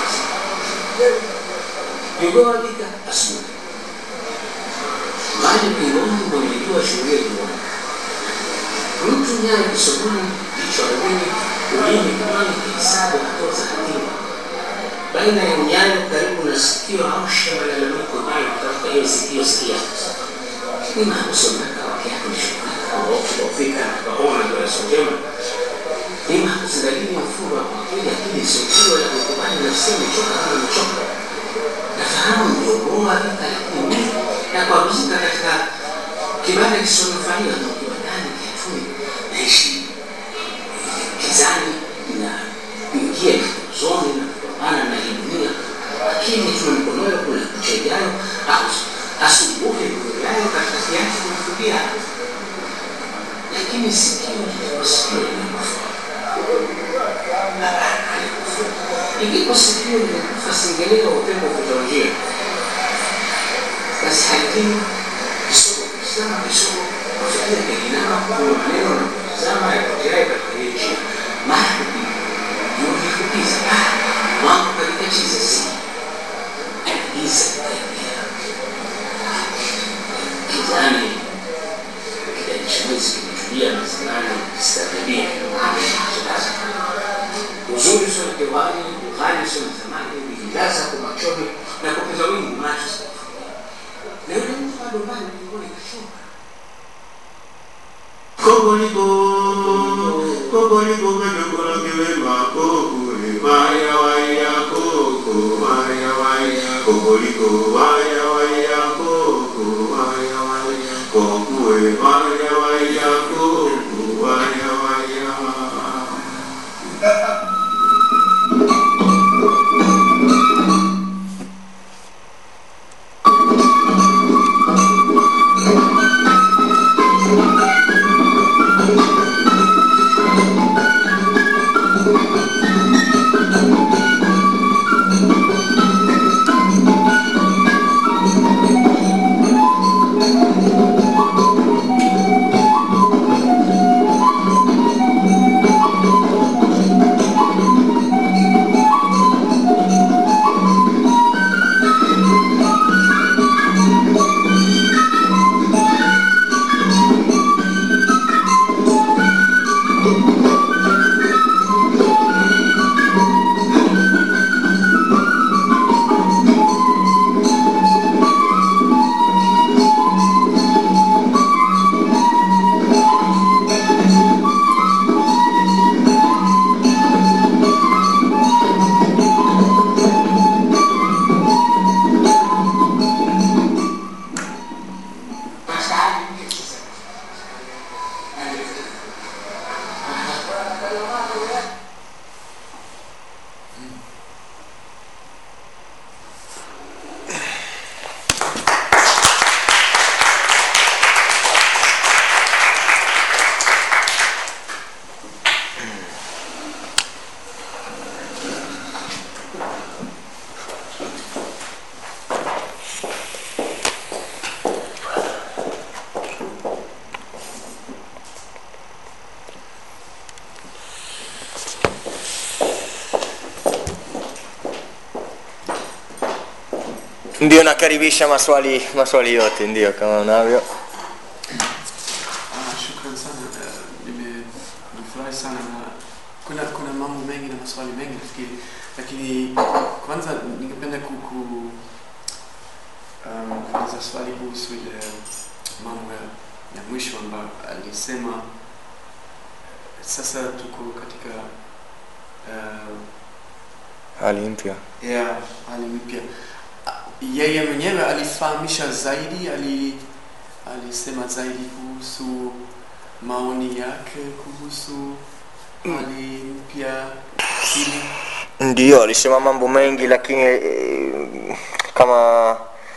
Speaker 20: Jogoo alika asubuhi, maji pingoni, mwenye shuhudia juani, mtu nyayo kisogoni, jicho ardhini, ulimi kinywani, kihesabu hatua za hatima baina ya nyayo karibu na sikio, amsha malalamiko hayo kutafuta hiyo sikio sikia ni mahabusu makao yako ni shukrani kufika kaona ndio yasojema ni mahabusu dalili ya mfumo wa akili akili isiyokiwa ya kukubali nafsi imechoka kama imechoka nafahamu ndio bora vita lakini mimi na kuabuzika katika kibanda kisichonufaia na kibandani kiatuni naishi kizani na kuingia zoni na kupambana na hii dunia lakini tuna mikonoyo kuna kucha ijayo asubuhi yayo katika kiasi kumfukia lakini sikio sikio limekufa ikipo sikio limekufa singelewa upepo kutonjia basi halikini kisogo kisama kisogo kufikia kikinama kuna maneno na kutazama yapoteayo katika hiyo njia mara kupiga juhudi kupiza mambo katika chiza si giza kaingia kizani kidanichamizi kimetulia mezimani kistabibia uzuri sio na kewani uhali sio na zamani ulijilaza kwa machoni na kupeza wingi macho na yule mtu bado mbali mbinguni kashuka
Speaker 10: Kokoliko, kokoliko kadogo la kiwema, kokule, waya waya koko, waya waya, kokoliko, waya waya koko, waya waya, kokue, waya waya koko, waya waya.
Speaker 2: ndio nakaribisha maswali maswali yote ndio kama unavyo
Speaker 1: Ah, shukran sana. Eh, nime- Nimefurahi sana na kuna kuna mambo mengi na maswali mengi nafikiri, lakini kwanza ningependa ku, ku um, kuuliza swali kuhusu ile mambo ya, ya mwisho ambayo alisema sasa tuko katika uh,
Speaker 2: hali mpya
Speaker 1: ya hali mpya. Ah, Yeye mwenyewe alifahamisha zaidi, ali alisema zaidi kuhusu maoni yake kuhusu hali mpya hili.
Speaker 2: ndio alisema mambo mengi lakini eh, kama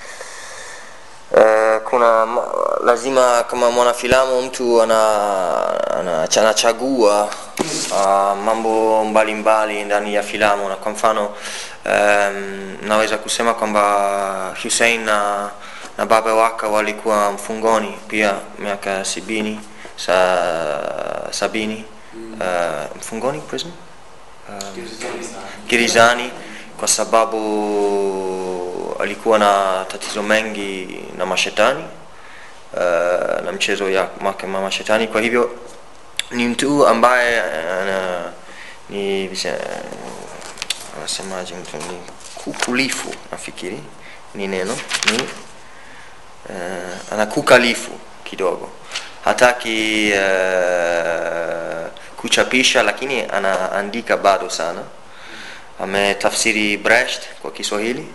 Speaker 2: Uh, kuna ma- lazima kama mwanafilamu mtu ana, ana, anachagua uh, mambo mbalimbali ndani ya filamu na kwa mfano um, naweza kusema kwamba Hussein na, na baba wake walikuwa mfungoni pia miaka sibini sa, sabini uh, mfungoni prison um, gerezani kwa sababu alikuwa na tatizo mengi na mashetani uh, na mchezo ya make ma mashetani kwa hivyo ni mtu ambaye uh, ni vise- anasemaje mtu ni kukulifu nafikiri ni neno ni uh, anakukalifu kidogo hataki uh, kuchapisha lakini anaandika bado sana ametafsiri Brecht kwa Kiswahili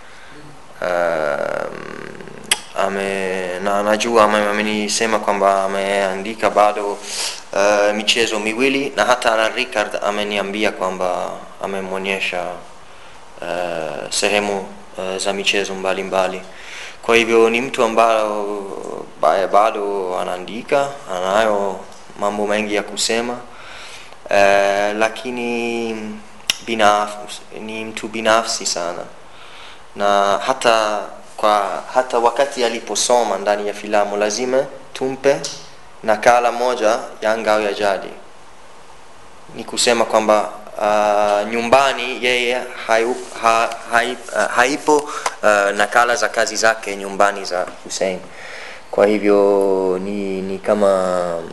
Speaker 2: um, ame, na najua ame- amenisema kwamba ameandika bado uh, michezo miwili na hata na Richard ameniambia kwamba amemwonyesha uh, sehemu uh, za michezo mbalimbali mbali. kwa hivyo ni mtu ambayo ba- bado anaandika anayo mambo mengi ya kusema uh, lakini binafsi ni mtu binafsi sana na hata kwa hata wakati aliposoma ndani ya filamu lazima tumpe nakala moja ya ngao ya jadi ni kusema kwamba uh, nyumbani yeye hayu, ha, hai, uh, haipo uh, nakala za kazi zake nyumbani za Hussein kwa hivyo ni, ni kama mm,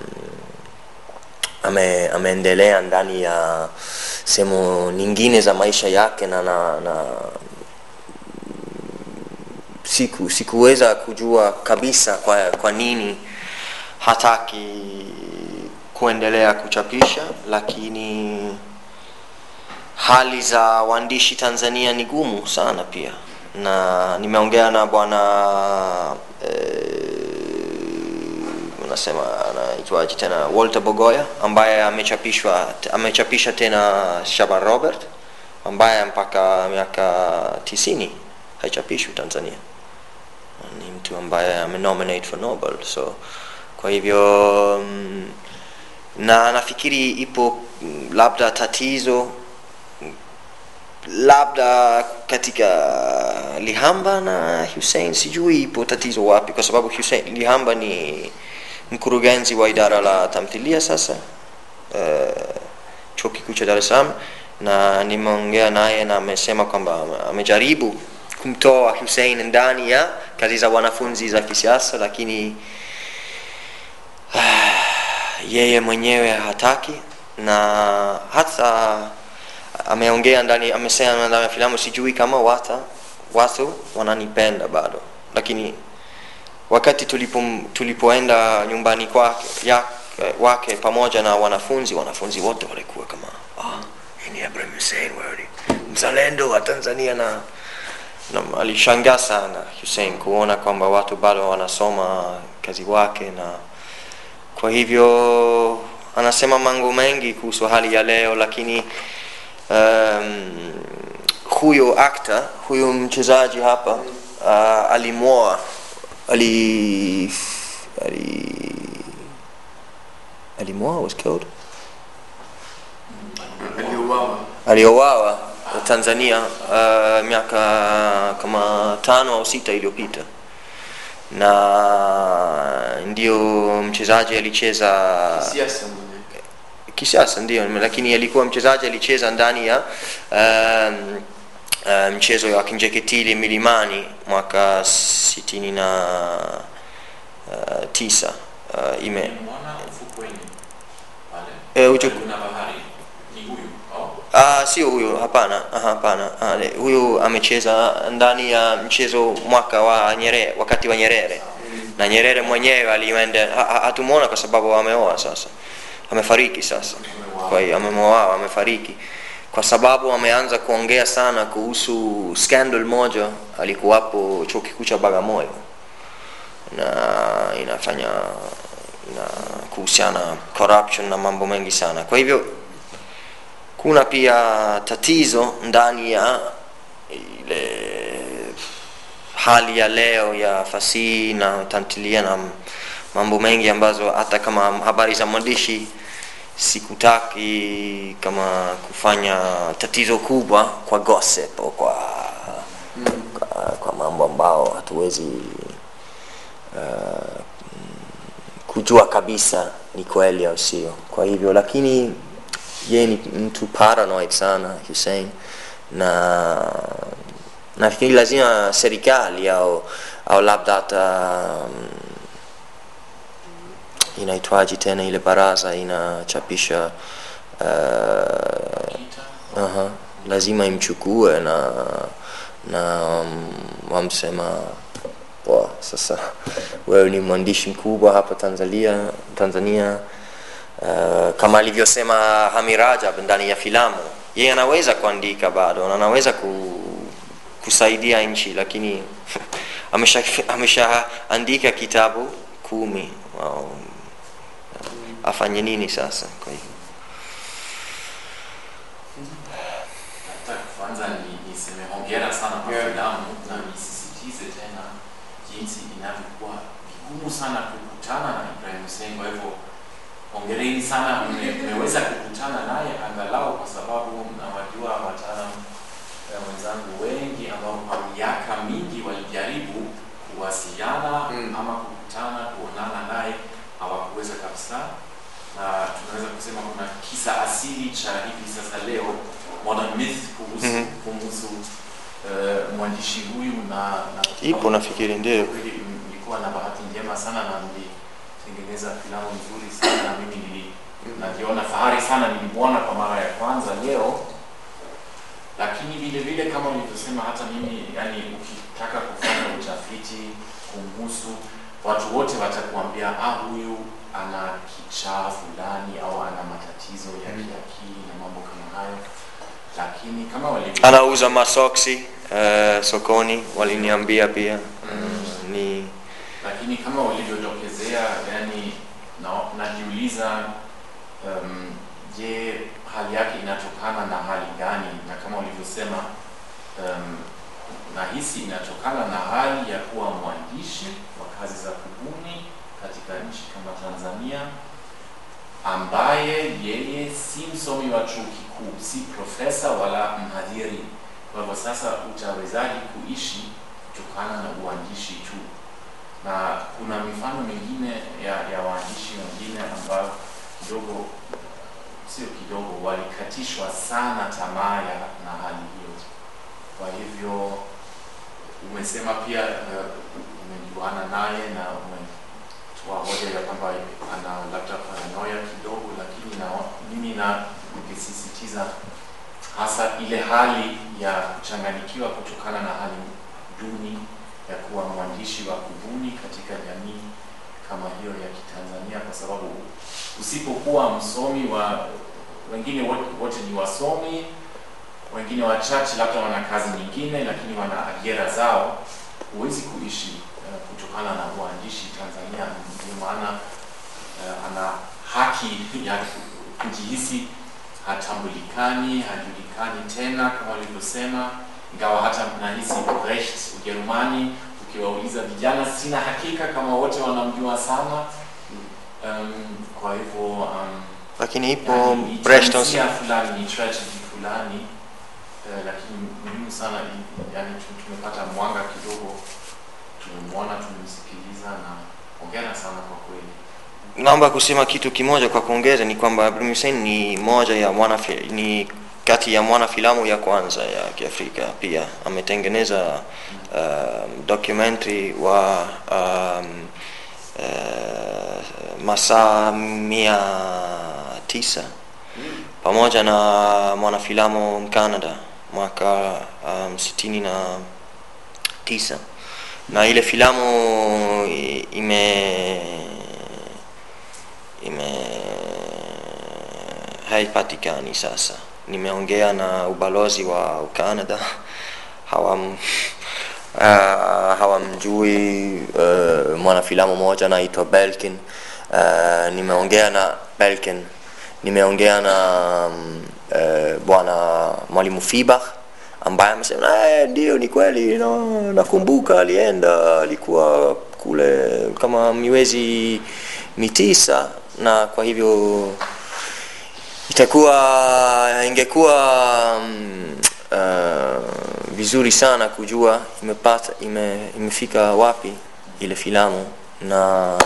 Speaker 2: ame, ameendelea ndani ya sehemu nyingine za maisha yake na, na, na siku sikuweza kujua kabisa kwa, kwa nini hataki kuendelea kuchapisha lakini hali za waandishi Tanzania ni gumu sana pia na nimeongea na bwana eh, unasema anaitwaje tena Walter Bogoya ambaye amechapishwa amechapisha tena Shaban Robert ambaye mpaka miaka tisini haichapishwi Tanzania ni mtu ambaye amenominate for Nobel so kwa hivyo mm, na nafikiri ipo mm, labda tatizo mm, labda katika Lihamba na Hussein sijui ipo tatizo wapi kwa sababu Hussein Lihamba ni mkurugenzi wa idara la tamthilia sasa uh, chuo kikuu cha Dar es Salaam na nimeongea naye na amesema kwamba amejaribu kumtoa Hussein ndani ya kazi za wanafunzi za kisiasa lakini yeye mwenyewe hataki na hata ameongea ndani amesema ndani ya filamu sijui kama wata watu wananipenda bado lakini wakati tulipo, tulipoenda nyumbani kwake ya, wake pamoja na wanafunzi wanafunzi wote walikuwa kama ah, hii ni Ibrahim Hussein wewe ni mzalendo wa Tanzania na, na alishangaa sana Hussein kuona kwamba watu bado wanasoma kazi wake na kwa hivyo anasema mambo mengi kuhusu hali ya leo lakini um, huyo actor huyo mchezaji hapa uh, alimwoa ali ali alimwoa was killed
Speaker 1: Aliuawa.
Speaker 2: aliowawa Tanzania uh, miaka kama tano au sita iliyopita na ndio mchezaji alicheza
Speaker 1: Siasa mwenyewe.
Speaker 2: kisiasa ndio lakini alikuwa mchezaji alicheza ndani ya um, uh, mchezo wa kinjeketili milimani mwaka sitini na uh, tisa uh, ime
Speaker 3: Mwana ufukweni pale.
Speaker 2: Eh, ucho-
Speaker 3: Kuna bahari. Ni huyu au?
Speaker 2: Ah, sio huyo, hapana, ah, hapana. Ah, le- huyu amecheza ndani ya mchezo mwaka wa Nyerere, wakati wa Nyerere na Nyerere mwenyewe alienda, ha- ha- hatumuona kwa sababu ameoa sasa, amefariki sasa, kwa hiyo amemoa, amefariki kwa sababu ameanza kuongea sana kuhusu scandal moja alikuwapo chuo kikuu cha Bagamoyo na inafanya ina kuhusiana corruption na mambo mengi sana. Kwa hivyo kuna pia tatizo ndani ya ile hali ya leo ya fasihi na tamthilia na mambo mengi ambazo hata kama habari za mwandishi sikutaki kama kufanya tatizo kubwa kwa gossip au kwa, kwa, kwa mambo ambao hatuwezi uh, kujua kabisa ni kweli au sio kwa hivyo lakini yeye ni mtu paranoid sana Hussein na nafikiri lazima serikali au au labda hata um, inaitwaji tena ile baraza inachapisha uh, uh lazima imchukue na na um, wamsema poa sasa wewe ni mwandishi mkubwa hapa tanzania tanzania uh, kama alivyosema hami rajab ndani ya filamu yeye anaweza kuandika bado na anaweza ku, kusaidia nchi lakini ameshaandika amesha ameshaandika kitabu kumi wow. afanye nini sasa kwa hivyo
Speaker 3: Nataka kwanza ni niseme hongera sana kwa filamu na nisisitize tena jinsi inavyokuwa vigumu sana kukutana na Ibrahim Hussein. Kwa hivyo hongereni sana, mme- mmeweza kukutana naye angalau, kwa sababu nawajua wataalam eh, wenzangu wengi ambao kwa miaka mingi walijaribu kuwasiliana ama kukutana kuonana naye hawakuweza kabisa, na tunaweza kusema kuna kisa asili cha hivi sasa leo modern myth kuhusu,
Speaker 2: Mhm.
Speaker 3: kuhusu eh, mwandishi huyu na, na
Speaker 2: ipo nafikiri ndio
Speaker 3: kweli m- nilikuwa na bahati njema sana na nilitengeneza filamu nzuri sana na mimi nili najiona fahari sana nilimwona kwa mara ya kwanza leo lakini vile vile kama ulivyosema hata mimi yani ukitaka kufanya utafiti kumhusu watu wote watakuambia ah huyu ana kichaa fulani au ana matatizo ya kiakili na mambo kama hayo lakini kama walivyo
Speaker 2: anauza masoksi uh, sokoni waliniambia pia uh, ni
Speaker 3: lakini kama ulivyodokezea yani na, najiuliza um, je hali yake inatokana na hali gani na kama ulivyosema um, nahisi inatokana na hali ya kuwa mwandishi wa kazi za kubuni katika nchi kama tanzania ambaye yeye si msomi wa chuo kikuu si profesa wala mhadhiri kwa hivyo sasa utawezaji kuishi kutokana na uandishi tu na kuna mifano mingine ya, ya waandishi wengine ambao kidogo sio kidogo walikatishwa sana tamaa ya na hali hiyo kwa hivyo umesema pia uh, umejuana naye na umetoa hoja ya kwamba ana labda paranoia kidogo lakini na mimi na nikisisitiza hasa ile hali ya kuchanganyikiwa kutokana na hali duni ya kuwa mwandishi wa kubuni katika jamii kama hiyo ya Kitanzania, kwa sababu usipokuwa msomi wa wengine wote, wote ni wasomi, wengine wachache labda wana kazi nyingine, lakini wana ajira zao, huwezi kuishi uh, kutokana na uandishi Tanzania. Ndio maana uh, ana haki ya kujihisi hatambulikani, hajulikani tena kama walivyosema, ingawa hata nahisi Brecht Ujerumani, ukiwauliza vijana, sina hakika kama wote wanamjua sana. Um, kwa hivyo um,
Speaker 2: lakini ipo
Speaker 3: yani, ni
Speaker 2: Brecht
Speaker 3: tamthilia fulani ni tragedy fulani uh, lakini muhimu sana i- yani tu- tumepata mwanga kidogo, tumemwona, tumemsikiliza na hongera sana kwa kweli.
Speaker 2: naomba kusema kitu kimoja kwa kuongeza ni kwamba Ibrahim Hussein ni moja ya wana ni kati ya mwana filamu ya kwanza ya kiafrika pia ametengeneza um, documentary wa um, uh, masaa mia tisa pamoja na mwanafilamu mcanada mwaka um, sitini na tisa na ile filamu i- ime ime haipatikani sasa nimeongea na ubalozi wa ucanada hawam uh, hawamjui uh, mwanafilamu moja naitwa belkin uh, nimeongea na belkin nimeongea na um, uh, bwana mwalimu fibach ambaye amesema "Eh, ndio ni kweli no, nakumbuka alienda alikuwa kule kama miwezi mitisa na kwa hivyo itakuwa ingekuwa mm, uh, vizuri sana kujua imepata ime, imefika wapi ile filamu na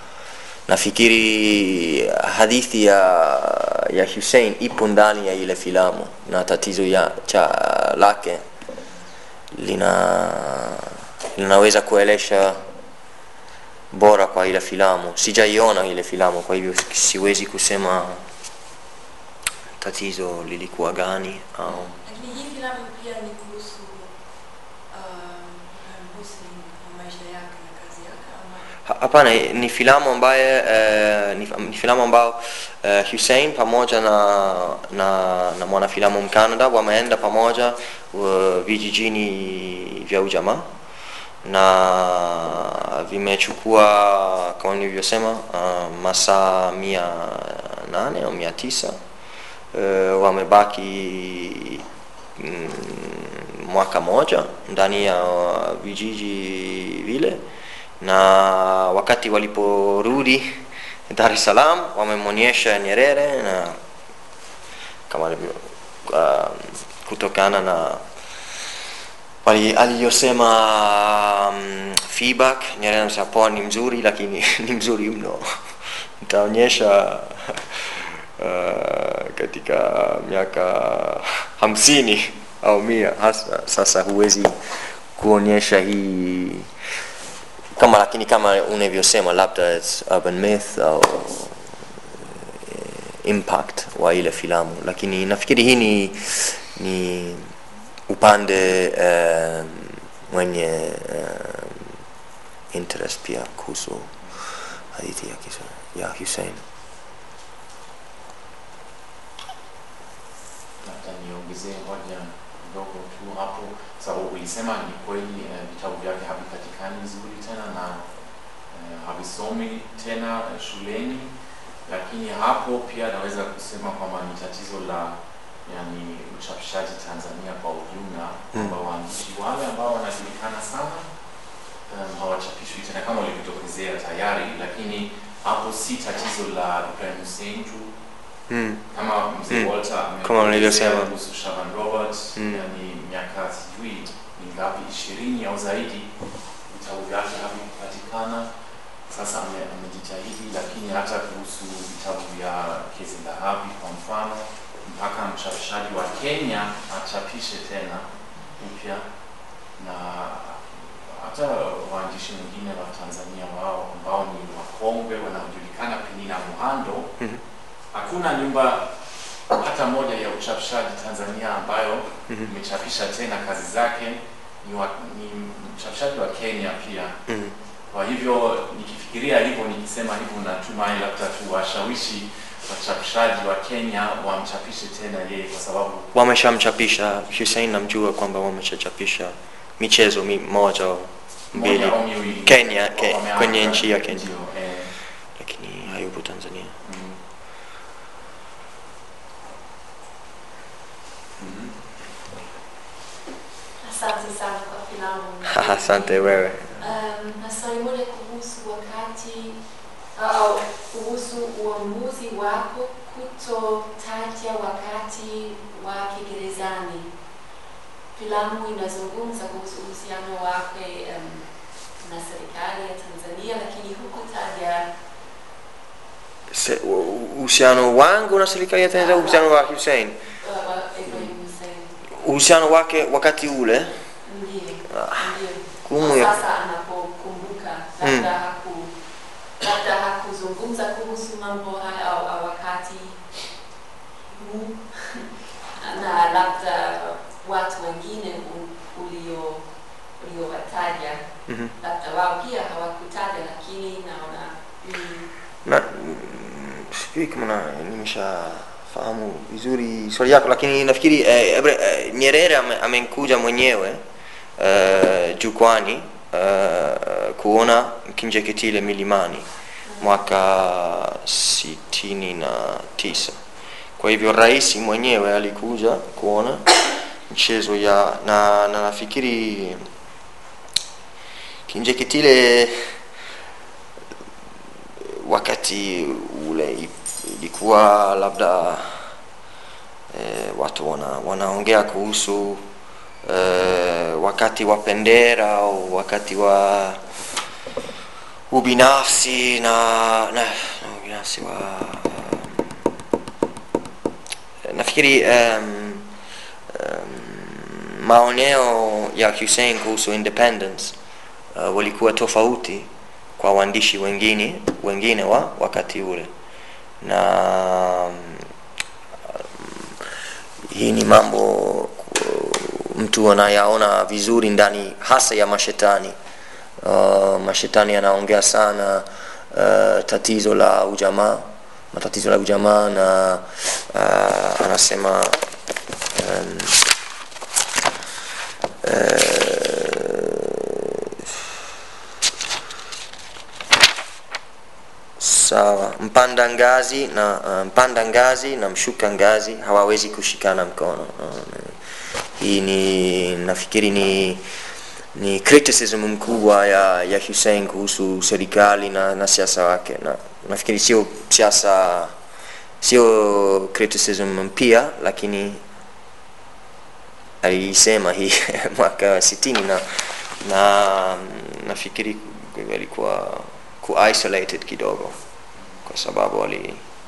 Speaker 2: nafikiri hadithi ya ya Hussein ipo ndani ya ile filamu na tatizo ya cha lake lina linaweza kuelesha bora kwa ile filamu sijaiona ile filamu kwa hivyo siwezi kusema tatizo lilikuwa gani au
Speaker 5: Lakini hii filamu pia ni kuhusu um, Hussein na maisha yake na kazi yake ama
Speaker 2: Ha- hapana ni filamu ambaye uh, ni, ni filamu ambao uh, Hussein pamoja na na, na mwanafilamu mcanada wameenda pamoja uh, vijijini vya ujamaa na vimechukua kama nilivyosema uh, masaa mia nane au mia tisa uh, wamebaki mm, mwaka moja ndani ya vijiji vile na wakati waliporudi Dar es Salaam wamemwonyesha Nyerere na kama alivyo uh, kutokana na wali- aliyosema um, feedback Nyerere anasema poa ni mzuri lakini ni mzuri mno nitaonyesha uh, katika miaka hamsini au mia hasa sasa huwezi kuonyesha hii kama lakini kama unavyosema labda it's urban myth au eh, impact wa ile filamu lakini nafikiri hii ni ni upande um, mwenye um, interest pia kuhusu hadithi ya, kisa- ya Hussein
Speaker 3: labda niongezee hoja ndogo tu hapo sababu ulisema ni kweli eh, vitabu vyake havipatikani vizuri tena na eh, havisomi tena eh, shuleni lakini hapo pia naweza kusema kwamba ni tatizo la yani uchapishaji Tanzania kwa ujumla kwamba waandishi wale ambao wanajulikana sana um, hawachapishwi tena kama ulivyotokezea tayari lakini hapo si tatizo la Ibrahim Hussein tu
Speaker 2: Mm.
Speaker 3: kama mzee
Speaker 2: Mm.
Speaker 3: Walter
Speaker 2: Kama
Speaker 3: ameelezea
Speaker 2: nilivyosema.
Speaker 3: kuhusu Shaban Robert
Speaker 2: Mm.
Speaker 3: yani miaka sijui ni ngapi ishirini au zaidi vitabu vyake havikupatikana sasa ame- amejitahidi lakini hata kuhusu vitabu vya Kezi Dhahabi kwa mfano mpaka mchapishaji wa Kenya achapishe tena upya na hata waandishi wengine wa Tanzania wao ambao ni wakongwe wanaojulikana Penina Muhando
Speaker 2: Mhm.
Speaker 3: hakuna nyumba hata moja ya uchapishaji Tanzania ambayo
Speaker 2: Mhm.
Speaker 3: imechapisha tena kazi zake. Ni, wa, ni mchapishaji wa Kenya pia.
Speaker 2: Mhm.
Speaker 3: Kwa hivyo nikifikiria hivyo, nikisema hivyo, natumai labda tuwashawishi wachapishaji wa Kenya wamchapishe tena yeye, kwa sababu
Speaker 2: wameshamchapisha Hussein namjua kwamba wameshachapisha michezo mi, moja au mbili
Speaker 3: Moja au miwili.
Speaker 2: Kenya ke,
Speaker 3: Wameanza,
Speaker 2: kwenye nchi ya Kenya
Speaker 3: ndio, eh,
Speaker 2: lakini hayupo Tanzania
Speaker 3: mm. Mhm.
Speaker 21: Asante sana kwa filamu.
Speaker 2: asante wewe
Speaker 21: Um, na swali moja kuhusu wakati au kuhusu uamuzi wako kutotaja wakati wake gerezani. Filamu inazungumza kuhusu uhusiano wake um, na serikali ya Tanzania, lakini hukutaja
Speaker 2: Se- u- uhusiano wangu na serikali ya Tanzania uhusiano wa Hussein
Speaker 21: uh, wa Ibrahim
Speaker 2: uhusiano wake wakati ule
Speaker 21: Ndiyo,
Speaker 2: Ah,
Speaker 21: ndiyo.
Speaker 2: gumu ya
Speaker 21: Sasa anapokumbuka labda haku labda hakuzungumza kuhusu mambo haya au, au wakati huu na labda watu wengine u- ulio uliowataja
Speaker 2: Mhm.
Speaker 21: labda wao pia hawakutaja, lakini naona mm,
Speaker 2: na mm, sijui kama na- nimeshafahamu vizuri swali yako lakini nafikiri eh, Ebre- eh, nyerere ame- amekuja mwenyewe eh, jukwani eh, kuona kinjeketile milimani mwaka sitini na tisa kwa hivyo rais mwenyewe alikuja kuona mchezo ya na, na nafikiri kinjeketile wakati ule i- ilikuwa labda eh, watu wana, wanaongea kuhusu eh, wakati wa pendera au wakati wa ubinafsi na, na, na ubinafsi wa nafikiri um, um, maoneo ya Hussein kuhusu independence uh, walikuwa tofauti kwa waandishi wengine wengine wa wakati ule na um, hii ni mambo ku- mtu anayaona vizuri ndani hasa ya mashetani uh, mashetani anaongea sana uh, tatizo la ujamaa matatizo la ujamaa na uh, anasema um, sawa mpanda ngazi na uh, mpanda ngazi na mshuka ngazi hawawezi kushikana mkono uh, hii ni nafikiri ni ni criticism mkubwa ya, ya Hussein kuhusu serikali na, na siasa wake na nafikiri sio siasa sio criticism mpya lakini alisema hii mwaka sitini na na nafikiri alikuwa ku isolated kidogo kwa sababu ali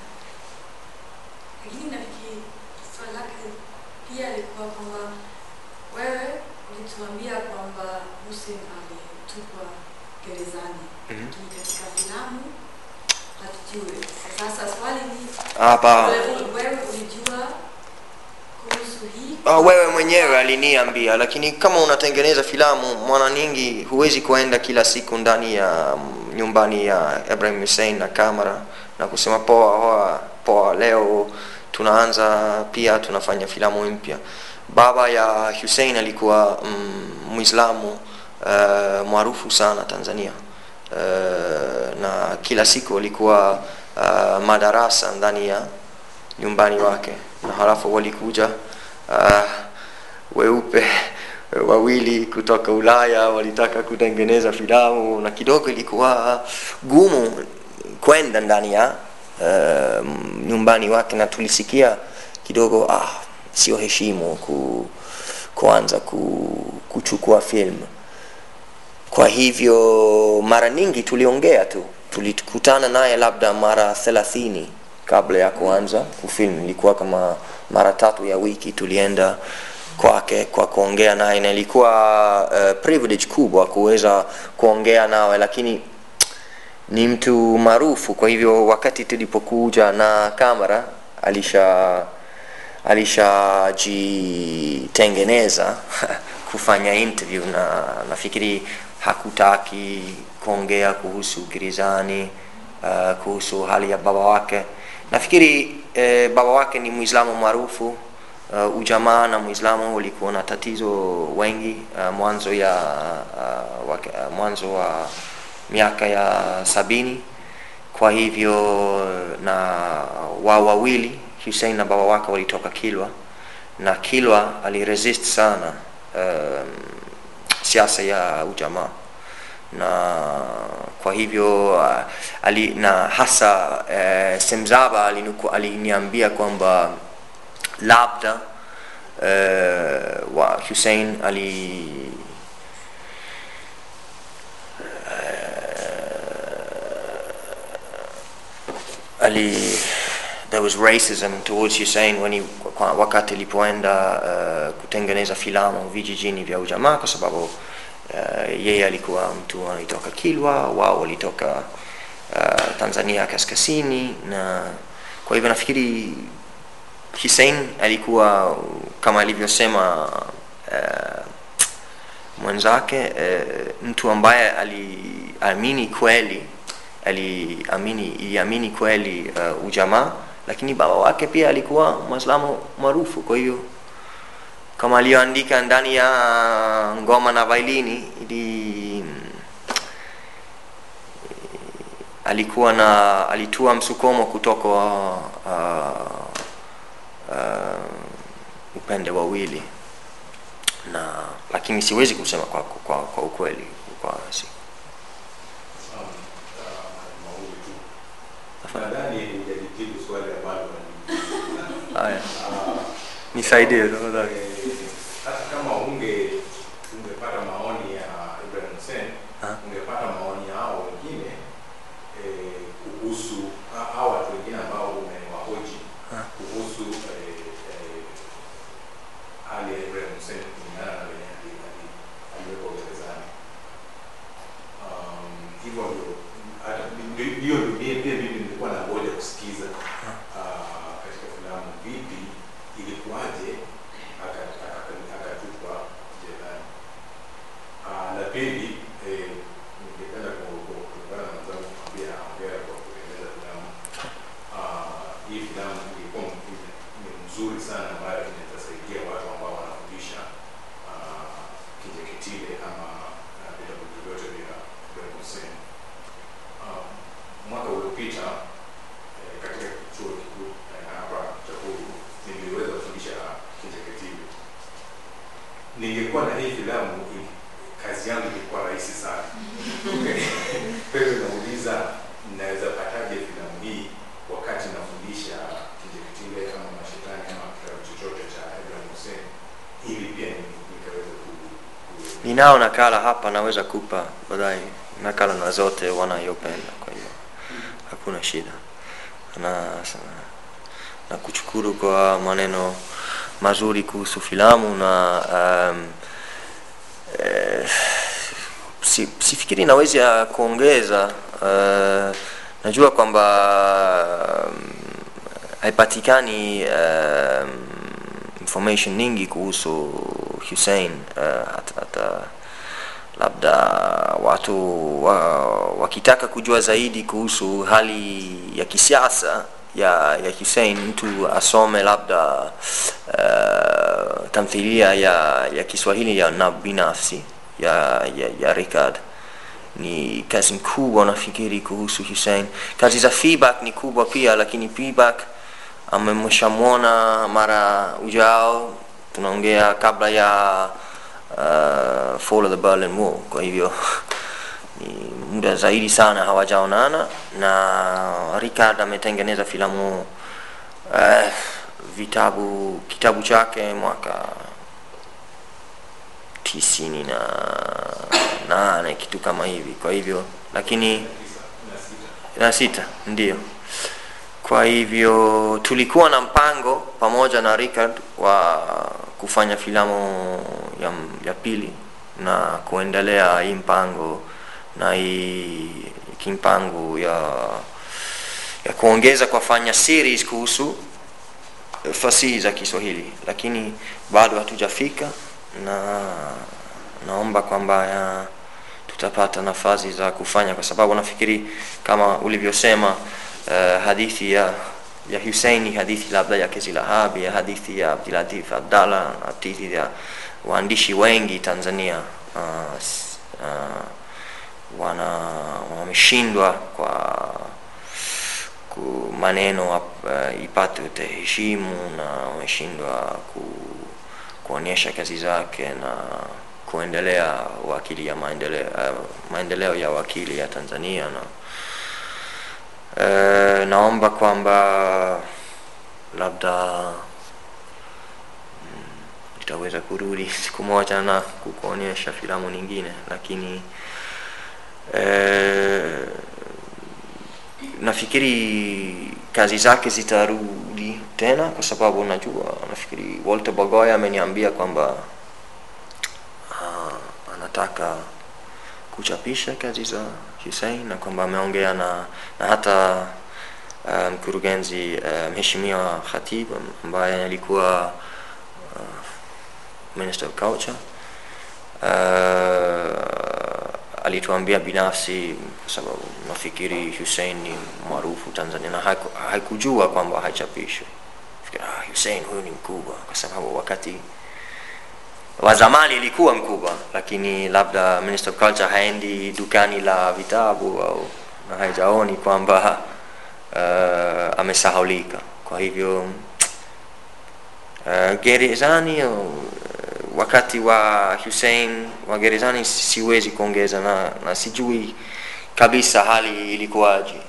Speaker 5: Lakini nafikiri swali lake pia ilikuwa kwamba wewe ulituambia kwamba Hussein alitupwa gerezani,
Speaker 2: Mhm.
Speaker 5: lakini katika filamu hatujui. Sasa swali ni
Speaker 2: Hapa.
Speaker 5: wewe, wewe ulijua kuhusu hii?
Speaker 2: Oh, wewe mwenyewe aliniambia, lakini kama unatengeneza filamu mwana nyingi, huwezi kuenda kila siku ndani ya mm, nyumbani ya Ibrahim Hussein na kamera na kusema poa poa poa, leo tunaanza pia tunafanya filamu mpya. Baba ya Hussein alikuwa mm, Muislamu uh, maarufu sana Tanzania uh, na kila siku alikuwa uh, madarasa ndani ya nyumbani wake na halafu walikuja uh, weupe wawili kutoka Ulaya walitaka kutengeneza filamu na kidogo ilikuwa gumu kwenda ndani ya uh, nyumbani wake na tulisikia kidogo ah, sio heshimu ku, kuanza ku, kuchukua film kwa hivyo mara nyingi tuliongea tu tulikutana naye labda mara thelathini kabla ya kuanza kufilm ilikuwa kama mara tatu ya wiki tulienda kwake kwa kuongea naye na ilikuwa uh, privilege kubwa kuweza kuongea nawe lakini ni mtu maarufu kwa hivyo wakati tulipokuja na kamera alisha alishajitengeneza kufanya interview na nafikiri hakutaki kuongea kuhusu gerezani uh, kuhusu hali ya baba wake nafikiri eh, baba wake ni mwislamu maarufu uh, ujamaa na mwislamu walikuwa na tatizo wengi uh, mwanzo ya uh, wake, uh, mwanzo wa miaka ya sabini kwa hivyo na wao wawili Hussein na baba wake walitoka Kilwa na Kilwa aliresist sana um, siasa ya ujamaa na kwa hivyo uh, ali, na hasa uh, Semzaba aliniku- aliniambia kwamba labda uh, wa Hussein ali ali there was racism towards Hussein when he kwa wakati ilipoenda uh, kutengeneza filamu vijijini vya ujamaa kwa sababu uh, yeye alikuwa mtu anaitoka Kilwa, wao walitoka uh, Tanzania kaskazini, na kwa hivyo nafikiri Hussein alikuwa kama alivyosema uh, mwenzake uh, mtu ambaye aliamini kweli aliamini iliamini kweli uh, ujamaa lakini baba wake pia alikuwa mwislamu maarufu kwa hiyo kama aliyoandika ndani ya ngoma na vailini ili alikuwa na alitua msukomo kutoka uh, uh, upande wawili na lakini siwezi kusema kwa, kwa, kwa ukweli kwa si.
Speaker 9: Nadhani hujalijibu swali ambalo
Speaker 2: Haya, nisaidie tafadhali.
Speaker 9: hata kama unge ungepata maoni ya Ibrahim Hussein ungepata maoni yao wengine eh, kuhusu ha- hawa watu wengine ambao umewahoji kuhusu eh, eh, hali ya Ibrahim Hussein kulingana na venye ali- ali- aliwekwa gerezani. Um, hivyo ndio hata ndio- hiyo ndio mie pia mimi nilikuwa na ngoja kusikiza ah, katika filamu vipi ilikuwaje aka- aka- akatupwa jelani. Ah, La pili eh, ningependa ku- ku- kuungana na mwenzangu kuambia hongera kwa kutengeneza filamu. Ah, Hii filamu ilikuwa m- ni- ni mzuri sana ambayo inaweza saidia watu ambao wanafundisha ah, Kinjeketile ama ah, vitabu vyovyote vya Ibrahim Hussein. Ah, Mwaka uliopita eh, katika chuo kikuu eh, hapa cha Huru niliweza kufundisha Kinjeketile. Ningekuwa na hii filamu i- kazi yangu ilikuwa rahisi sana. Kwa hiyo nauliza naweza pataje filamu hii wakati nafundisha Kinjeketile ama mashetani ama kitabu chochote cha Ibrahim Hussein ili pia ni- nikaweza ku
Speaker 2: Ninao nakala hapa, naweza kupa baadaye nakala na zote wanayopenda, kwa hiyo hakuna shida. Na, na kushukuru kwa maneno mazuri kuhusu filamu na um, eh, si, sifikiri naweza kuongeza uh, najua kwamba um, haipatikani um, information nyingi kuhusu Hussein uh, hata, hata labda watu wa, wakitaka kujua zaidi kuhusu hali ya kisiasa ya, ya Hussein mtu asome labda uh, tamthilia ya, ya Kiswahili ya na binafsi ya, ya, ya Richard ni kazi kubwa nafikiri kuhusu Hussein. Kazi za feedback ni kubwa pia, lakini feedback amemshamwona mara ujao, tunaongea kabla ya uh, fall of the Berlin Wall. Kwa hivyo ni muda zaidi sana hawajaonana, na Richard ametengeneza filamu uh, vitabu kitabu chake mwaka tisini na nane kitu kama hivi. Kwa hivyo lakini na sita ndio. Kwa hivyo tulikuwa na mpango pamoja na Richard wa kufanya filamu ya, ya pili na kuendelea hii mpango na hii kimpango ya ya kuongeza kufanya series kuhusu fasihi za Kiswahili, lakini bado hatujafika na naomba kwamba ya, tutapata nafasi za kufanya, kwa sababu nafikiri kama ulivyosema uh, hadithi ya ya Hussein ni hadithi labda ya Kezi Lahabi, ya hadithi ya Abdulatif Abdalla, hadithi ya waandishi wengi Tanzania uh, s- uh, wana wameshindwa kwa ku maneno uh, ipate utaheshimu na wameshindwa ku, kuonyesha kazi zake na kuendelea wakili ya maendeleo, uh, maendeleo ya wakili ya Tanzania na uh, naomba kwamba labda mm, nitaweza kurudi siku moja na kukuonyesha filamu nyingine, lakini uh, nafikiri kazi zake zitarudi tena kwa sababu najua nafikiri Walter Bagoya ameniambia kwamba uh, anataka kuchapisha kazi za Hussein na kwamba ameongea na, na hata uh, mkurugenzi uh, mheshimiwa Khatib ambaye alikuwa uh, Minister of Culture uh, alituambia binafsi kwa sababu nafikiri Hussein ni maarufu Tanzania na haiku, haikujua kwamba haichapishwi. Fikiri, ah, Hussein huyu ni mkubwa kwa sababu wakati wa zamani ilikuwa mkubwa, lakini labda Minister of Culture haendi dukani la vitabu au na haijaoni kwamba uh, amesahaulika. Kwa hivyo uh, gerezani uh, wakati wa Hussein wa gerezani siwezi kuongeza na, na sijui kabisa hali ilikuwaje,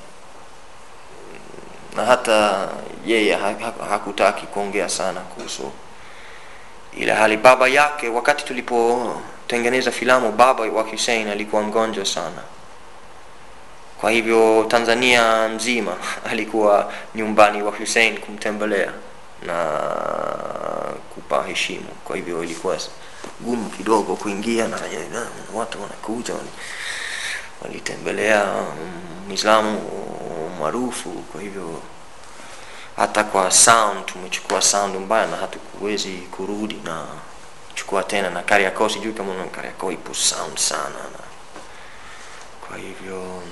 Speaker 2: na hata yeye ha, ha, hakutaki kuongea sana kuhusu ile hali. Baba yake wakati tulipotengeneza filamu, baba wa Hussein alikuwa mgonjwa sana, kwa hivyo Tanzania mzima alikuwa nyumbani wa Hussein kumtembelea na kupa heshima. Kwa hivyo ilikuwa gumu kidogo kuingia na, na watu wanakuja walitembelea Muislamu maarufu. Kwa hivyo hata kwa sound tumechukua sound mbaya na hatukuwezi kurudi na chukua tena na Kariakoo, sijui kama una Kariakoo ipo sound sana na kwa hivyo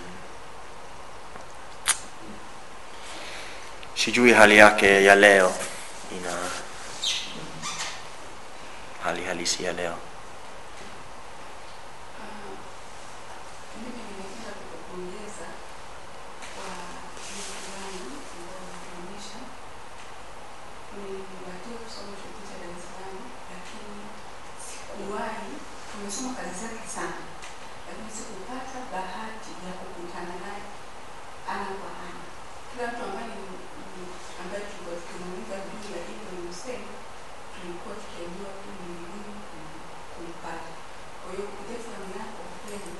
Speaker 2: sijui hali yake ya leo ina hali halisi ya leo
Speaker 5: Mimi nimependa kukupongeza kwa hii filamu ambayo umetuonyesha. Nilibahatika kusoma chuo kikuu cha Dar es Salaam, lakini sikuwahi, tumesoma kazi zake sana, lakini sikupata bahati ya kukutana naye ana kwa ana. Kila mtu ambaye ni- ni- ambaye tulikuwa tukimuuliza juu ya Ibrahim Hussein tulikuwa tukiambiwa tu ni vigumu kum- kumpata. Kwa hiyo kupitia filamu yako kwa kweli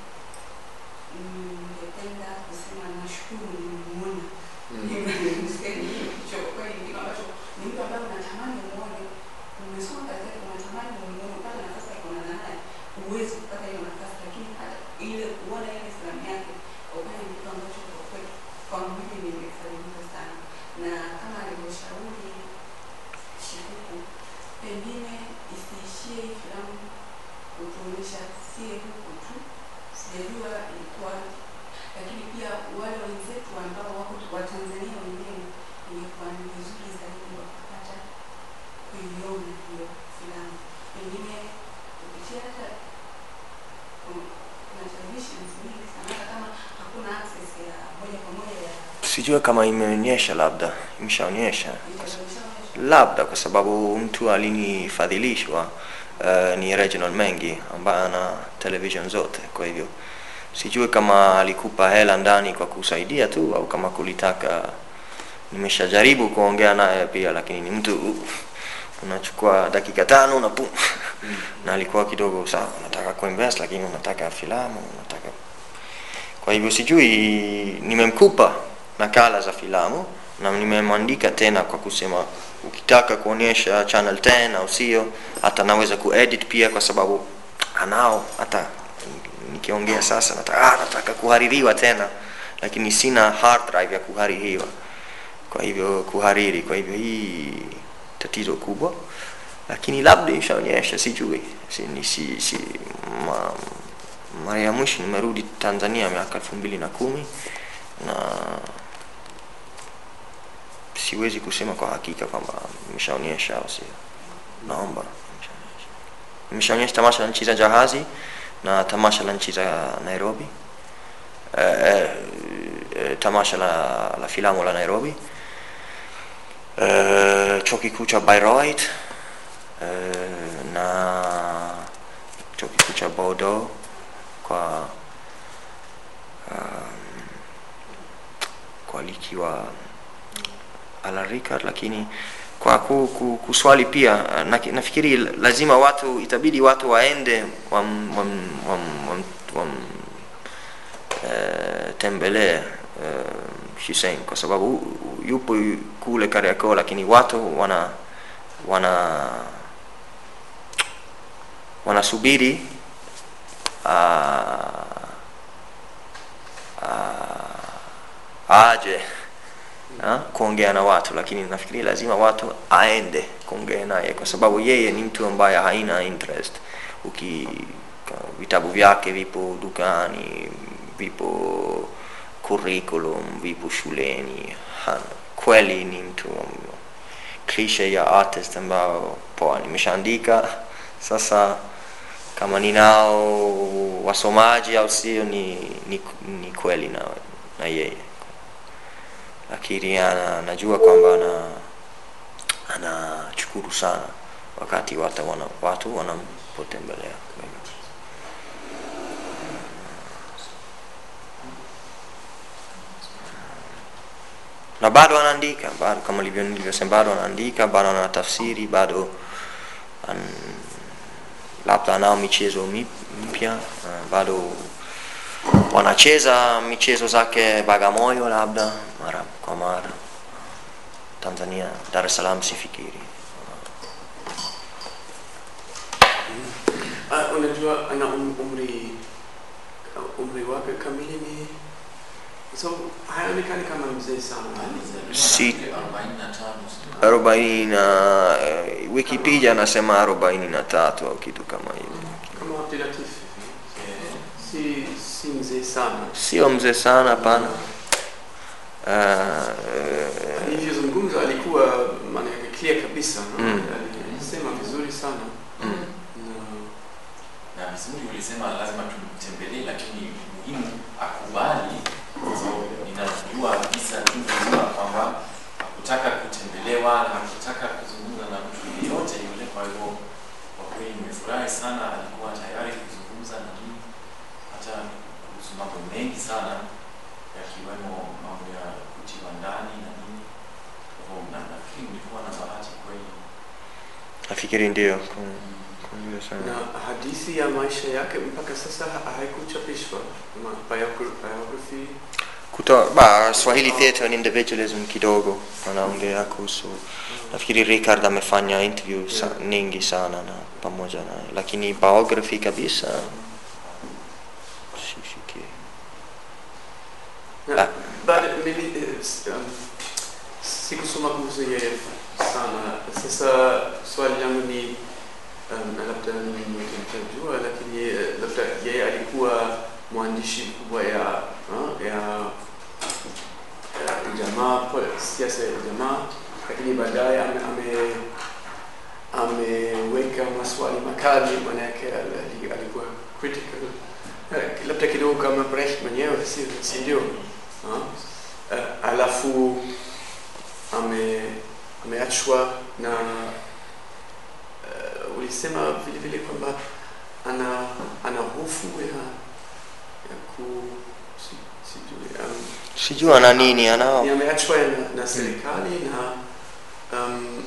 Speaker 5: ningependa kusema nashukuru nimemuona Ibrahim Hussein. Hiyo kicho kwa kweli ni kitu ambacho ni mtu ambaye unatamani umuone, umesoma kazi yake, unatamani umuone, upate nafasi ya kuonana naye, huwezi kupata hiyo nafasi, lakini hata ile kuona ile filamu yake kwa kweli ni kitu ambacho kwa kweli kwangu mimi nimefarijika sana, na kama alivyoshauri Shikuku, pengine isiishie hii filamu kutuonyesha sie huku tu, sijajua ilikuwa, lakini pia wale wenzetu ambao wako wa Tanzania wenyewe, ingekuwa ni vizuri zaidi wakapata kuiona hiyo filamu, pengine kupitia hata ku- kuna televisions nyingi sana, hata kama hakuna access ya moja kwa moja ya
Speaker 2: sijui kama imeonyesha labda imeshaonyesha labda kwa sababu mtu alinifadhilishwa uh, ni Reginald Mengi ambaye ana television zote kwa hivyo sijui kama alikupa hela ndani kwa kusaidia tu au kama kulitaka nimeshajaribu kuongea naye pia lakini ni mtu unachukua dakika tano na pum na alikuwa kidogo sawa unataka kuinvest lakini unataka filamu unataka kwa hivyo sijui nimemkupa nakala za filamu na nimemwandika tena kwa kusema ukitaka kuonyesha channel 10 au sio hata naweza kuedit pia kwa sababu anao hata nikiongea sasa nataka, ah, nataka kuhaririwa tena lakini sina hard drive ya kuhaririwa kwa hivyo kuhariri kwa hivyo hii tatizo kubwa lakini labda ishaonyesha sijui si, ni, si, si, ma, mara ya mwisho nimerudi tanzania miaka elfu mbili na kumi na siwezi kusema kwa hakika kwamba imeshaonyesha au sio naomba imeshaonyesha tamasha la nchi za jahazi na tamasha la nchi za nairobi eh, eh, eh, tamasha la, la filamu la nairobi eh, chuo kikuu cha Bayreuth eh, na chuo kikuu cha Bordeaux kwa um, kwa likiwa alarika lakini kwa ku, ku, kuswali pia na, nafikiri lazima watu itabidi watu waende wam, wam, wam, wam, wam, eh, tembelee uh, Hussein kwa sababu yupo kule Kariakoo, lakini watu wana wana wanasubiri uh, uh, aje ha, kuongea na watu, lakini nafikiri lazima watu aende kuongea naye kwa sababu yeye ni mtu ambaye haina interest. Uki vitabu vyake vipo dukani, vipo curriculum, vipo shuleni. Hana kweli ni mtu cliche ya artist ambao poa, nimeshaandika sasa kama ninao wasomaji au sio ni, ni, ni kweli na, na yeye lakini ana, najua kwamba ana anachukuru sana wakati watu, wana, watu wanapotembelea na bado anaandika bado kama nilivyosema bado anaandika bado anatafsiri bado an, labda anao michezo mpya uh, bado wanacheza michezo zake Bagamoyo labda mara kwa mara. Tanzania, Dar es Salaam sifikiri.
Speaker 1: Uh, unajua ana um, umri umri wake kamili ni so haonekani kama mzee sana.
Speaker 2: Si arobaini na uh, Wikipedia anasema arobaini na tatu au kitu kama hivyo.
Speaker 1: Kama Abdul Latif si si mzee sana.
Speaker 2: Sio mzee sana, hapana. Uh,
Speaker 1: alivyozungumza alikuwa maana yake clear kabisa no?
Speaker 2: Mm.
Speaker 1: alisema vizuri sana
Speaker 2: Mm.
Speaker 3: na vizuri ulisema lazima tumtembelee, lakini muhimu akubali. So ninajua kabisa tu vizuri kwamba hakutaka kutembelewa, hakutaka kuzungumza na mtu yeyote yule. Kwa hivyo kwa kweli nimefurahi sana, alikuwa tayari kuzungumza na mimi hata kuhusu mambo mengi sana yakiwemo mambo ya kutiwa ndani na nini. Kwa hivyo na nafikiri ulikuwa na bahati kweli.
Speaker 2: nafikiri ndio. Kwa- kwa hiyo sana.
Speaker 1: na hadithi ya maisha yake mpaka sasa ha- haikuchapishwa kama biogra- biography
Speaker 2: kutoa ba Swahili Theatre and Individualism kidogo wanaongea kuhusu nafikiri Richard amefanya interview sa, nyingi sana na pamoja naye, lakini biography kabisa sifikiri.
Speaker 1: na baada mimi eh, s- um, sikusoma kuhusu yeye sana sasa swali langu ni um, na labda mimi nitajua lakini eh, labda yeye alikuwa mwandishi mkubwa ya uh, ya ya ujamaa po- siasa ya ujamaa lakini baadaye ame, ame ameweka maswali makali manake al- ali- alikuwa critical Eh, labda kidogo kama Brecht mwenyewe si, si ndio Ah, eh, alafu ame ameachwa na uh, ulisema vile vile kwamba ana ana hofu ya ya ku si, sijui um,
Speaker 2: Sijui ana nini anao
Speaker 1: ni ameachwa na, na serikali na um,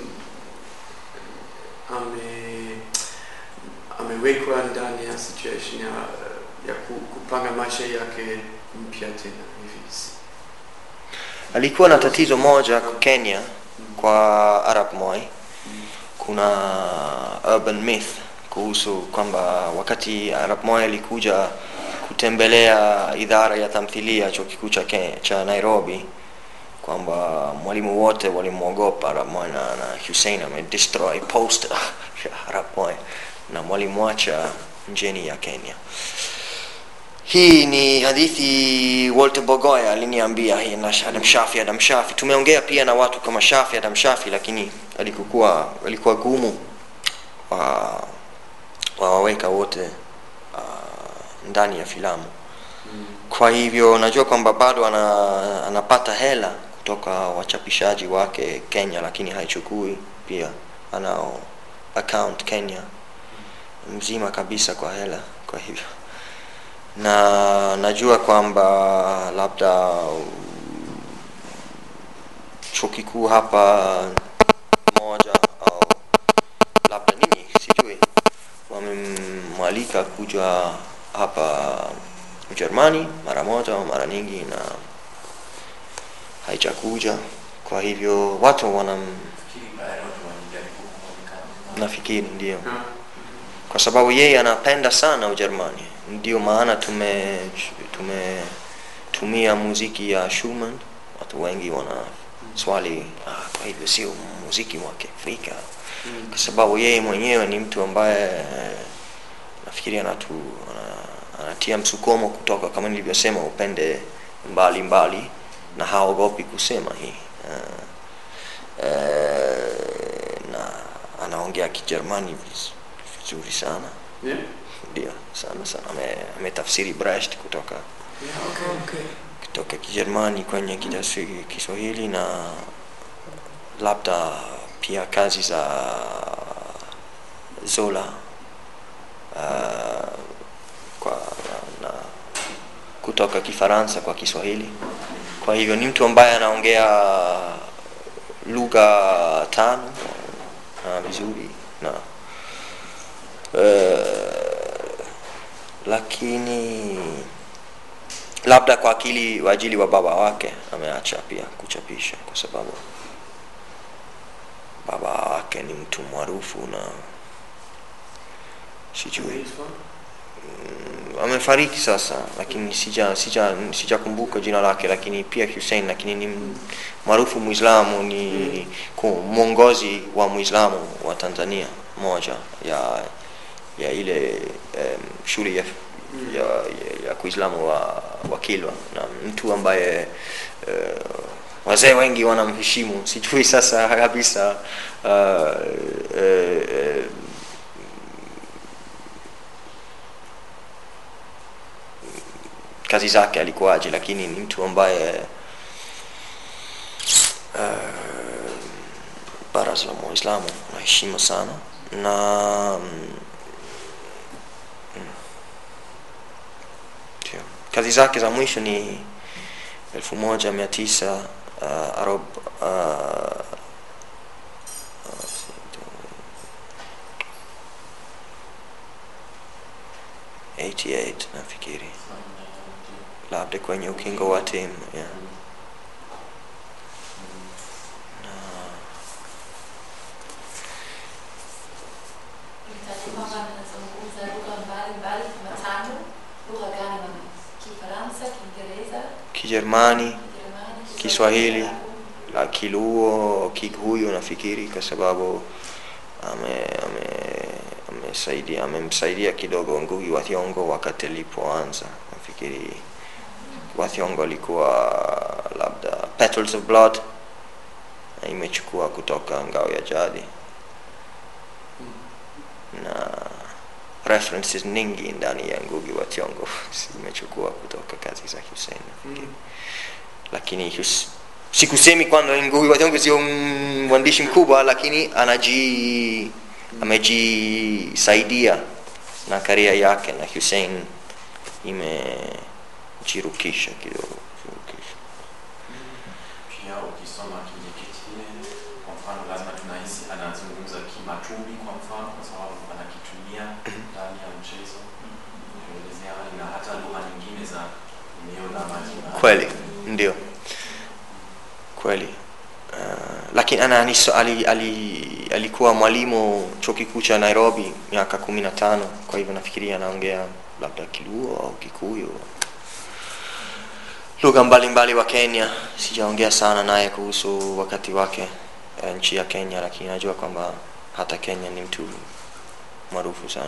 Speaker 1: ame amewekwa ndani ya situation ya, ya ku, kupanga maisha yake mpya tena hivi
Speaker 2: alikuwa na tatizo moja Kenya kwa Arap Moi. Kuna urban myth kuhusu kwamba wakati Arap Moi alikuja kutembelea idara ya tamthilia chuo kikuu cha Kenya cha Nairobi, kwamba mwalimu wote walimwogopa Arap Moi na, na Hussein amedestroy poster ya Arap Moi na walimwacha njeni ya Kenya. Hii ni hadithi Walter Bogoya aliniambia hii na Adam Shafi. Adam Shafi tumeongea pia na watu kama Shafi, Adam Shafi, lakini alikuwa alikuwa gumu wa wawaweka wote uh, ndani ya filamu. Kwa hivyo najua kwamba bado ana, anapata hela kutoka wachapishaji wake Kenya, lakini haichukui pia, anao account Kenya mzima kabisa kwa hela, kwa hivyo na najua kwamba labda chuo kikuu hapa moja au labda nini sijui wamemwalika kuja hapa Ujerumani mara moja au mara nyingi, na haijakuja kwa hivyo watu wanam nafikiri ndio kwa sababu yeye anapenda sana ujerumani ndio maana tume tumetumia muziki ya Schumann watu wengi wana swali ah, kwa hivyo sio muziki wa kiafrika kwa sababu yeye mwenyewe ni mtu ambaye eh, nafikiri anatu ana- anatia msukumo kutoka kama nilivyosema upende mbali mbali na haogopi kusema hii uh, uh, na anaongea kijerumani viz- vizuri sana
Speaker 1: Yeah.
Speaker 2: ndio sana sana Ame- ametafsiri Brecht kutoka
Speaker 1: Yeah, okay, okay.
Speaker 2: kutoka kijerumani kwenye kidasi- kiswahili na labda pia kazi za zola uh, kwa na kutoka kifaransa kwa kiswahili kwa hivyo ni mtu ambaye anaongea lugha tano na vizuri na uh, lakini labda kwa akili wa ajili wa baba wake ameacha pia kuchapisha kwa sababu baba wake ni mtu maarufu na sijui Mm, amefariki sasa lakini sija sija sijakumbuka jina lake lakini pia Hussein lakini ni m- maarufu muislamu ni ku- mwongozi wa muislamu wa Tanzania moja ya ya ile um, shule ya, ya, ya, ya kuislamu wa, wa Kilwa na mtu ambaye uh, wazee wengi wanamheshimu sijui sasa kabisa uh, uh, uh, kazi zake alikuwaje lakini ni mtu ambaye uh, baraza la waislamu naheshima sana na mm, ndio. kazi zake za mwisho ni elfu moja mia tisa uh, arob, uh, uh, 88 nafikiri labda kwenye ukingo wa timu yeah.
Speaker 21: Ulitaja kwamba anazungumza lugha mbalimbali kama tano. Lugha gani mama? Kifaransa, Kiingereza,
Speaker 2: Kijerumani,
Speaker 21: Kijerumani,
Speaker 2: Kiswahili, la Kiluo, Kikuyu nafikiri kwa sababu ame ame amesaidia amemsaidia kidogo Ngugi wa Thiong'o wakati alipoanza. Nafikiri wa Thiong'o alikuwa labda Petals of Blood na imechukua kutoka Ngao ya Jadi na references nyingi ndani ya Ngugi wa Thiong'o zimechukua kutoka kazi za Hussein nafikiri lakini Hus- sikusemi kwamba Ngugi wa Thiong'o sio mm, mwandishi mkubwa lakini anaji amejisaidia na karia yake na Hussein imejirukisha kidogo jirukisha.
Speaker 3: pia ukisoma kinyeketile kwa mfano lazima tunahisi anazungumza kimatumi kwa mfano kwa sababu anakitumia ndani ya mchezo kuelezea hali na hata lugha nyingine za eneo la majina
Speaker 2: kweli ndio kweli uh, lakini ana aniso, ali, ali, alikuwa mwalimu chuo kikuu cha nairobi miaka kumi na tano kwa hivyo nafikiria anaongea labda kiluo au kikuyu lugha mbalimbali wa kenya sijaongea sana naye kuhusu wakati wake eh, nchi ya kenya lakini najua kwamba hata kenya ni mtu maarufu sana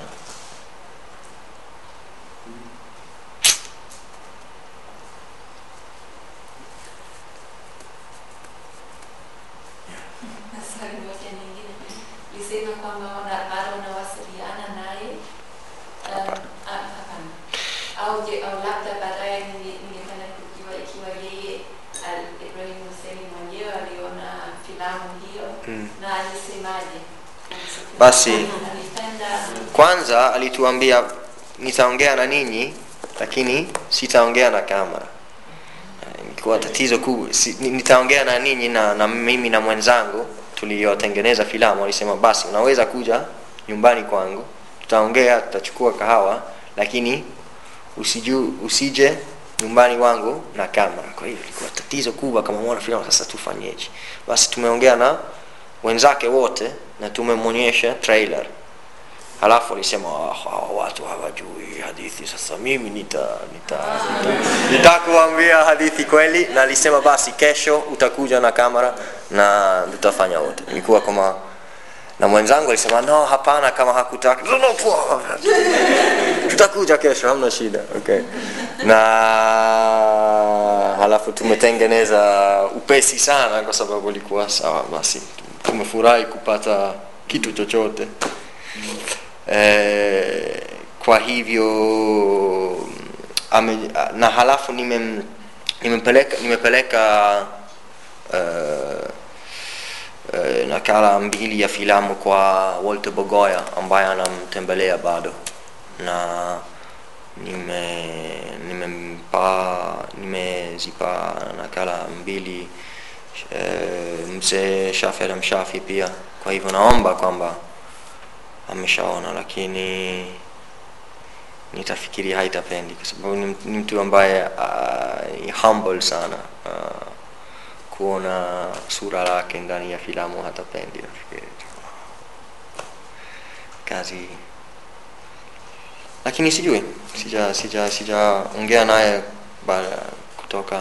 Speaker 21: na swali moja nyingine. Ulisema kwamba wana- bado unawasiliana naye um, ah, hapana. au je, au labda baadaye ninge- ningependa kujua ikiwa yeye al- Ibrahim Hussein mwenyewe aliona filamu hiyo
Speaker 2: Mm.
Speaker 21: na alisemaje kuhusu filamu?
Speaker 2: Basi.
Speaker 21: alipenda
Speaker 2: kwanza alituambia nitaongea na ninyi lakini sitaongea na kamera Eh, ilikuwa tatizo kubwa si, ni- nitaongea na ninyi na, na mimi na mwenzangu tuliotengeneza filamu alisema basi unaweza kuja nyumbani kwangu tutaongea tutachukua kahawa lakini usiju, usije nyumbani wangu na kamera kwa hiyo ilikuwa tatizo kubwa kama mwana filamu sasa tufanyeje basi tumeongea na wenzake wote na tumemwonyesha trailer halafu alisema "Ah, hawa watu hawajui hadithi sasa mimi nita nita nita- nitakuambia hadithi kweli na alisema basi kesho utakuja na kamera na tutafanya wote ilikuwa kama na mwenzangu alisema no hapana kama hakutaka no, no, poa. tutakuja kesho hamna shida okay na halafu tumetengeneza upesi sana kwa sababu ilikuwa sawa basi tumefurahi kupata kitu chochote eh, kwa hivyo ame, na halafu nimem, nimepeleka nimepeleka uh, uh, nakala mbili ya filamu kwa Walter Bogoya ambaye anamtembelea bado na nime nimempa nimezipa nakala mbili uh, mzee Shafi Adam Shafi pia kwa hivyo naomba kwamba ameshaona lakini nitafikiria haitapendi kwa sababu ni, ni mtu ambaye uh, ni humble sana uh, kuona sura lake ndani ya filamu hatapendi nafikiri kazi lakini sijui sija sija sijaongea naye baada ya kutoka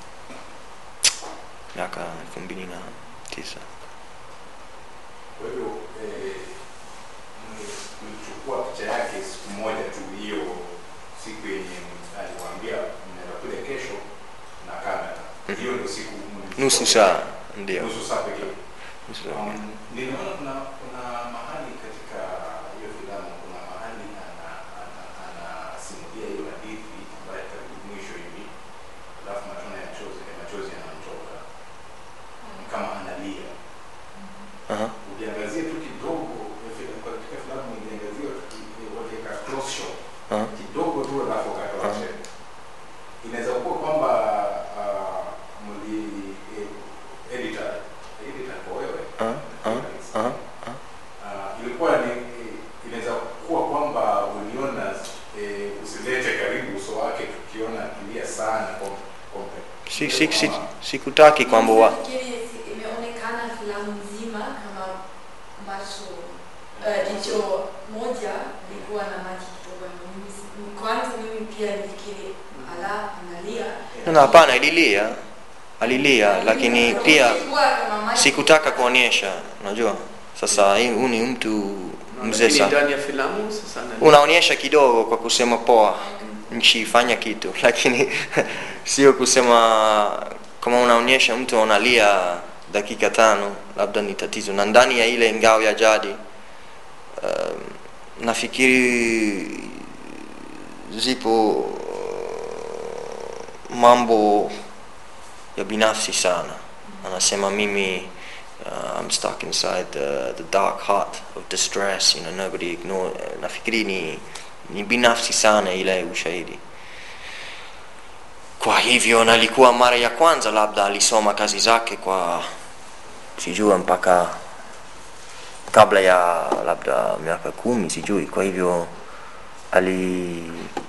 Speaker 2: miaka elfu mbili na tisa
Speaker 9: Kwa hivyo eh, mli- mlichukua picha yake siku moja tu, hiyo siku yenye aliwaambia mnaenda kule kesho na kamera. Hiyo ndio siku mlichukua
Speaker 2: nusu
Speaker 9: picha
Speaker 2: saa
Speaker 9: yake.
Speaker 2: ndio
Speaker 9: nusu saa pekee.
Speaker 2: Nusu saa pekee.
Speaker 9: Um, niliona kuna kuna mahali katika hiyo filamu kuna mahali ana ana anasimulia hiyo hadithi ambayo karibu mwisho hivi, alafu matone ya chozi machozi yanamtoka ni kama analia.
Speaker 2: Aha.
Speaker 9: Ukiangazia tu kidogo ya filamu katika filamu iliangazia tu ki- waliweka close shot
Speaker 2: Aha.
Speaker 9: kidogo tu alafu wakatoa
Speaker 2: Aha.
Speaker 9: tena. Inaweza kuwa kwamba uh, mli eh, editor editor kwa wewe
Speaker 2: Aha, aha, aha, aha.
Speaker 9: uh, ilikuwa ni eh, inaweza kuwa kwamba uliona eh, usilete karibu uso wake tukiona akilia sana kwa kompe
Speaker 2: si, si, si, sikutaki kwamba wa,
Speaker 21: Nafikiri imeonekana filamu nzima kama ambacho uh, jicho moja likuwa na maji kidogo. Mimi si- Kwanza mimi pia nifikiri ala analia.
Speaker 2: na hapana ililia alilia lakini pia
Speaker 21: Ilikuwa kama maji
Speaker 2: sikutaka kuonyesha unajua sasa hii- huyu ni mtu mzee
Speaker 1: Lakini
Speaker 2: sana
Speaker 1: ndani ya filamu sasa analia.
Speaker 2: unaonyesha kidogo kwa kusema poa nchi fanya kitu lakini sio kusema kama unaonyesha mtu analia dakika tano labda ni tatizo na ndani ya ile ngao ya jadi um, nafikiri zipo mambo ya binafsi sana anasema mimi uh, I'm stuck inside the, the dark heart of distress you know nobody ignore nafikiri ni ni binafsi sana ile ushahidi kwa hivyo nalikuwa mara ya kwanza labda alisoma kazi zake kwa sijua mpaka kabla ya labda miaka kumi sijui kwa hivyo ali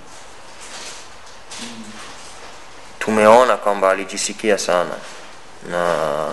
Speaker 2: tumeona kwamba alijisikia sana na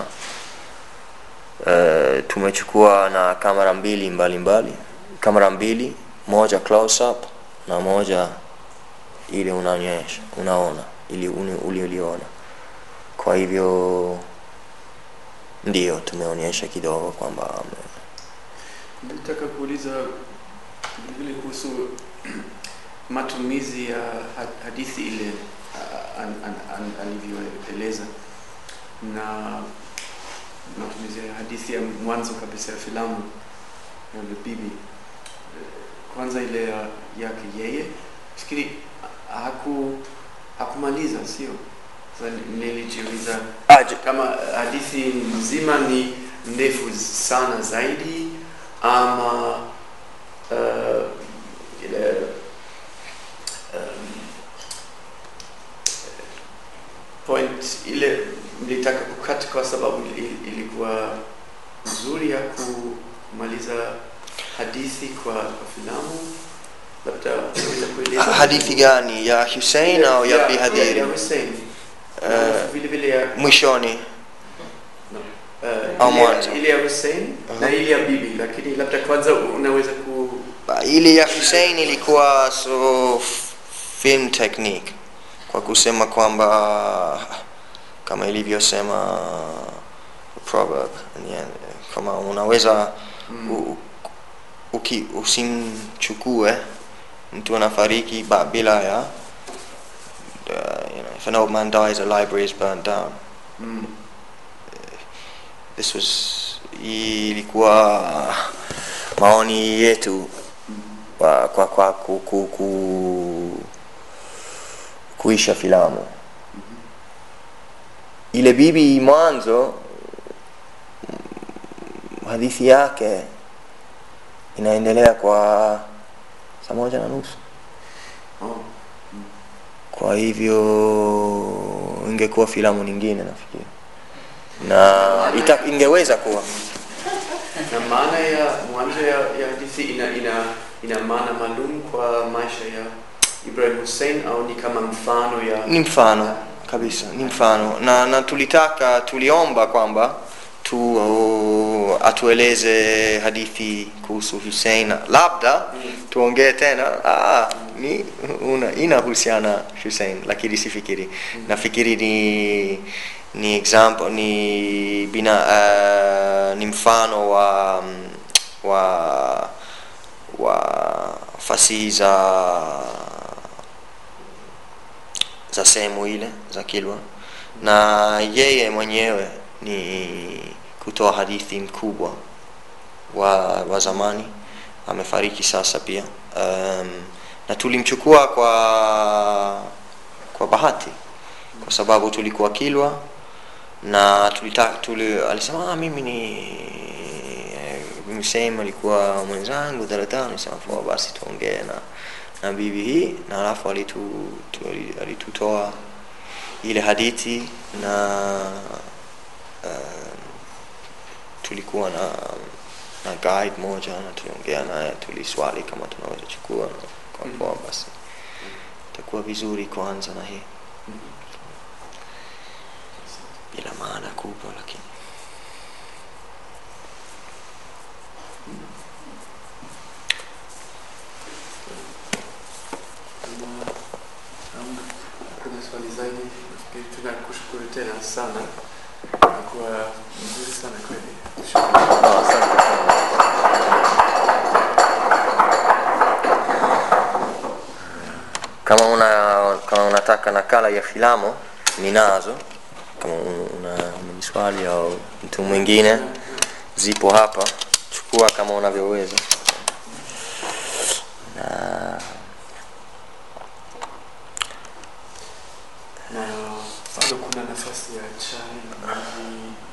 Speaker 2: uh, tumechukua na kamera mbili mbalimbali kamera mbili moja close up na moja ile unaonyesha unaona ili uni- ulioliona kwa hivyo ndio tumeonyesha kidogo kwamba ame-
Speaker 1: Nataka kuuliza vile kuhusu matumizi ya ha- hadithi ile ah, an, an, an, alivyoeleza na matumizi ya hadithi ya mwanzo kabisa ya filamu ya The Bibi. Kwanza ile ya, yake yeye fikiri haku hakumaliza, sio? Sasa nilijiuliza kama hadithi nzima ni ndefu sana zaidi ama uh, ile um, point ile mlitaka kukata kwa sababu ili- ilikuwa nzuri ya kumaliza hadithi kwa, kwa filamu labda unaweza kueleza
Speaker 2: hadithi gani ya Hussein au ya Bi Hadhiri
Speaker 1: ya Hussein
Speaker 2: Eh,
Speaker 1: vile vile ya
Speaker 2: mwishoni
Speaker 1: eh,
Speaker 2: au
Speaker 1: ile ya-
Speaker 2: mwanzo?
Speaker 1: ile ya Hussein na ile ya bibi lakini labda kwanza unaweza ku
Speaker 2: ile ya Hussein ilikuwa so f- film technique kwa kusema kwamba kama ilivyosema proverb yani, kama unaweza u, uki, usimchukue mtu anafariki ba- bila ya uh, you know, if an old man dies a library is burnt down
Speaker 1: mm.
Speaker 2: this was ilikuwa maoni yetu kwa, kwa, kwa ku, ku, ku, kuisha filamu ile bibi mwanzo mm, hadithi yake inaendelea kwa saa moja na nusu
Speaker 1: oh.
Speaker 2: kwa hivyo ingekuwa filamu nyingine nafikiri na ita, ingeweza kuwa
Speaker 1: na maana ya mwanzo ya, ya hadithi ina, ina, ina maana maalum kwa maisha ya Ibrahim Hussein au ni kama mfano ya
Speaker 2: ni mfano kabisa ni mfano na, na tulitaka tuliomba kwamba tu uh, atueleze hadithi kuhusu Hussein labda tuongee tena ah, ni una, inahusiana Hussein lakini sifikiri nafikiri ni ni example ni bina uh, ni mfano wa wa wa fasihi za za sehemu ile za Kilwa na yeye mwenyewe ni kutoa hadithi mkubwa wa, wa zamani amefariki sasa pia um, na tulimchukua kwa kwa bahati kwa sababu tulikuwa Kilwa na tulita, tuli, alisema ah, mimi ni Hussein alikuwa mwenzangu daladala nisema poa basi tuongee na na bibi hii na alafu alitu, tu, alitutoa ile hadithi na uh, tulikuwa na na guide moja na tuliongea naye tuliswali kama tunaweza chukua na kwa poa basi itakuwa vizuri kuanza na hii bila maana kubwa lakini
Speaker 1: kuna swali zaidi nafikiri tunakushukuru tena sana nakuwa mzuri sana kweli
Speaker 2: Oh, asante sana. kama una kama unataka nakala ya filamu ninazo kama una, una miswali au mtu mwingine zipo hapa chukua kama unavyoweza na
Speaker 1: na bado kuna nafasi ya chai maji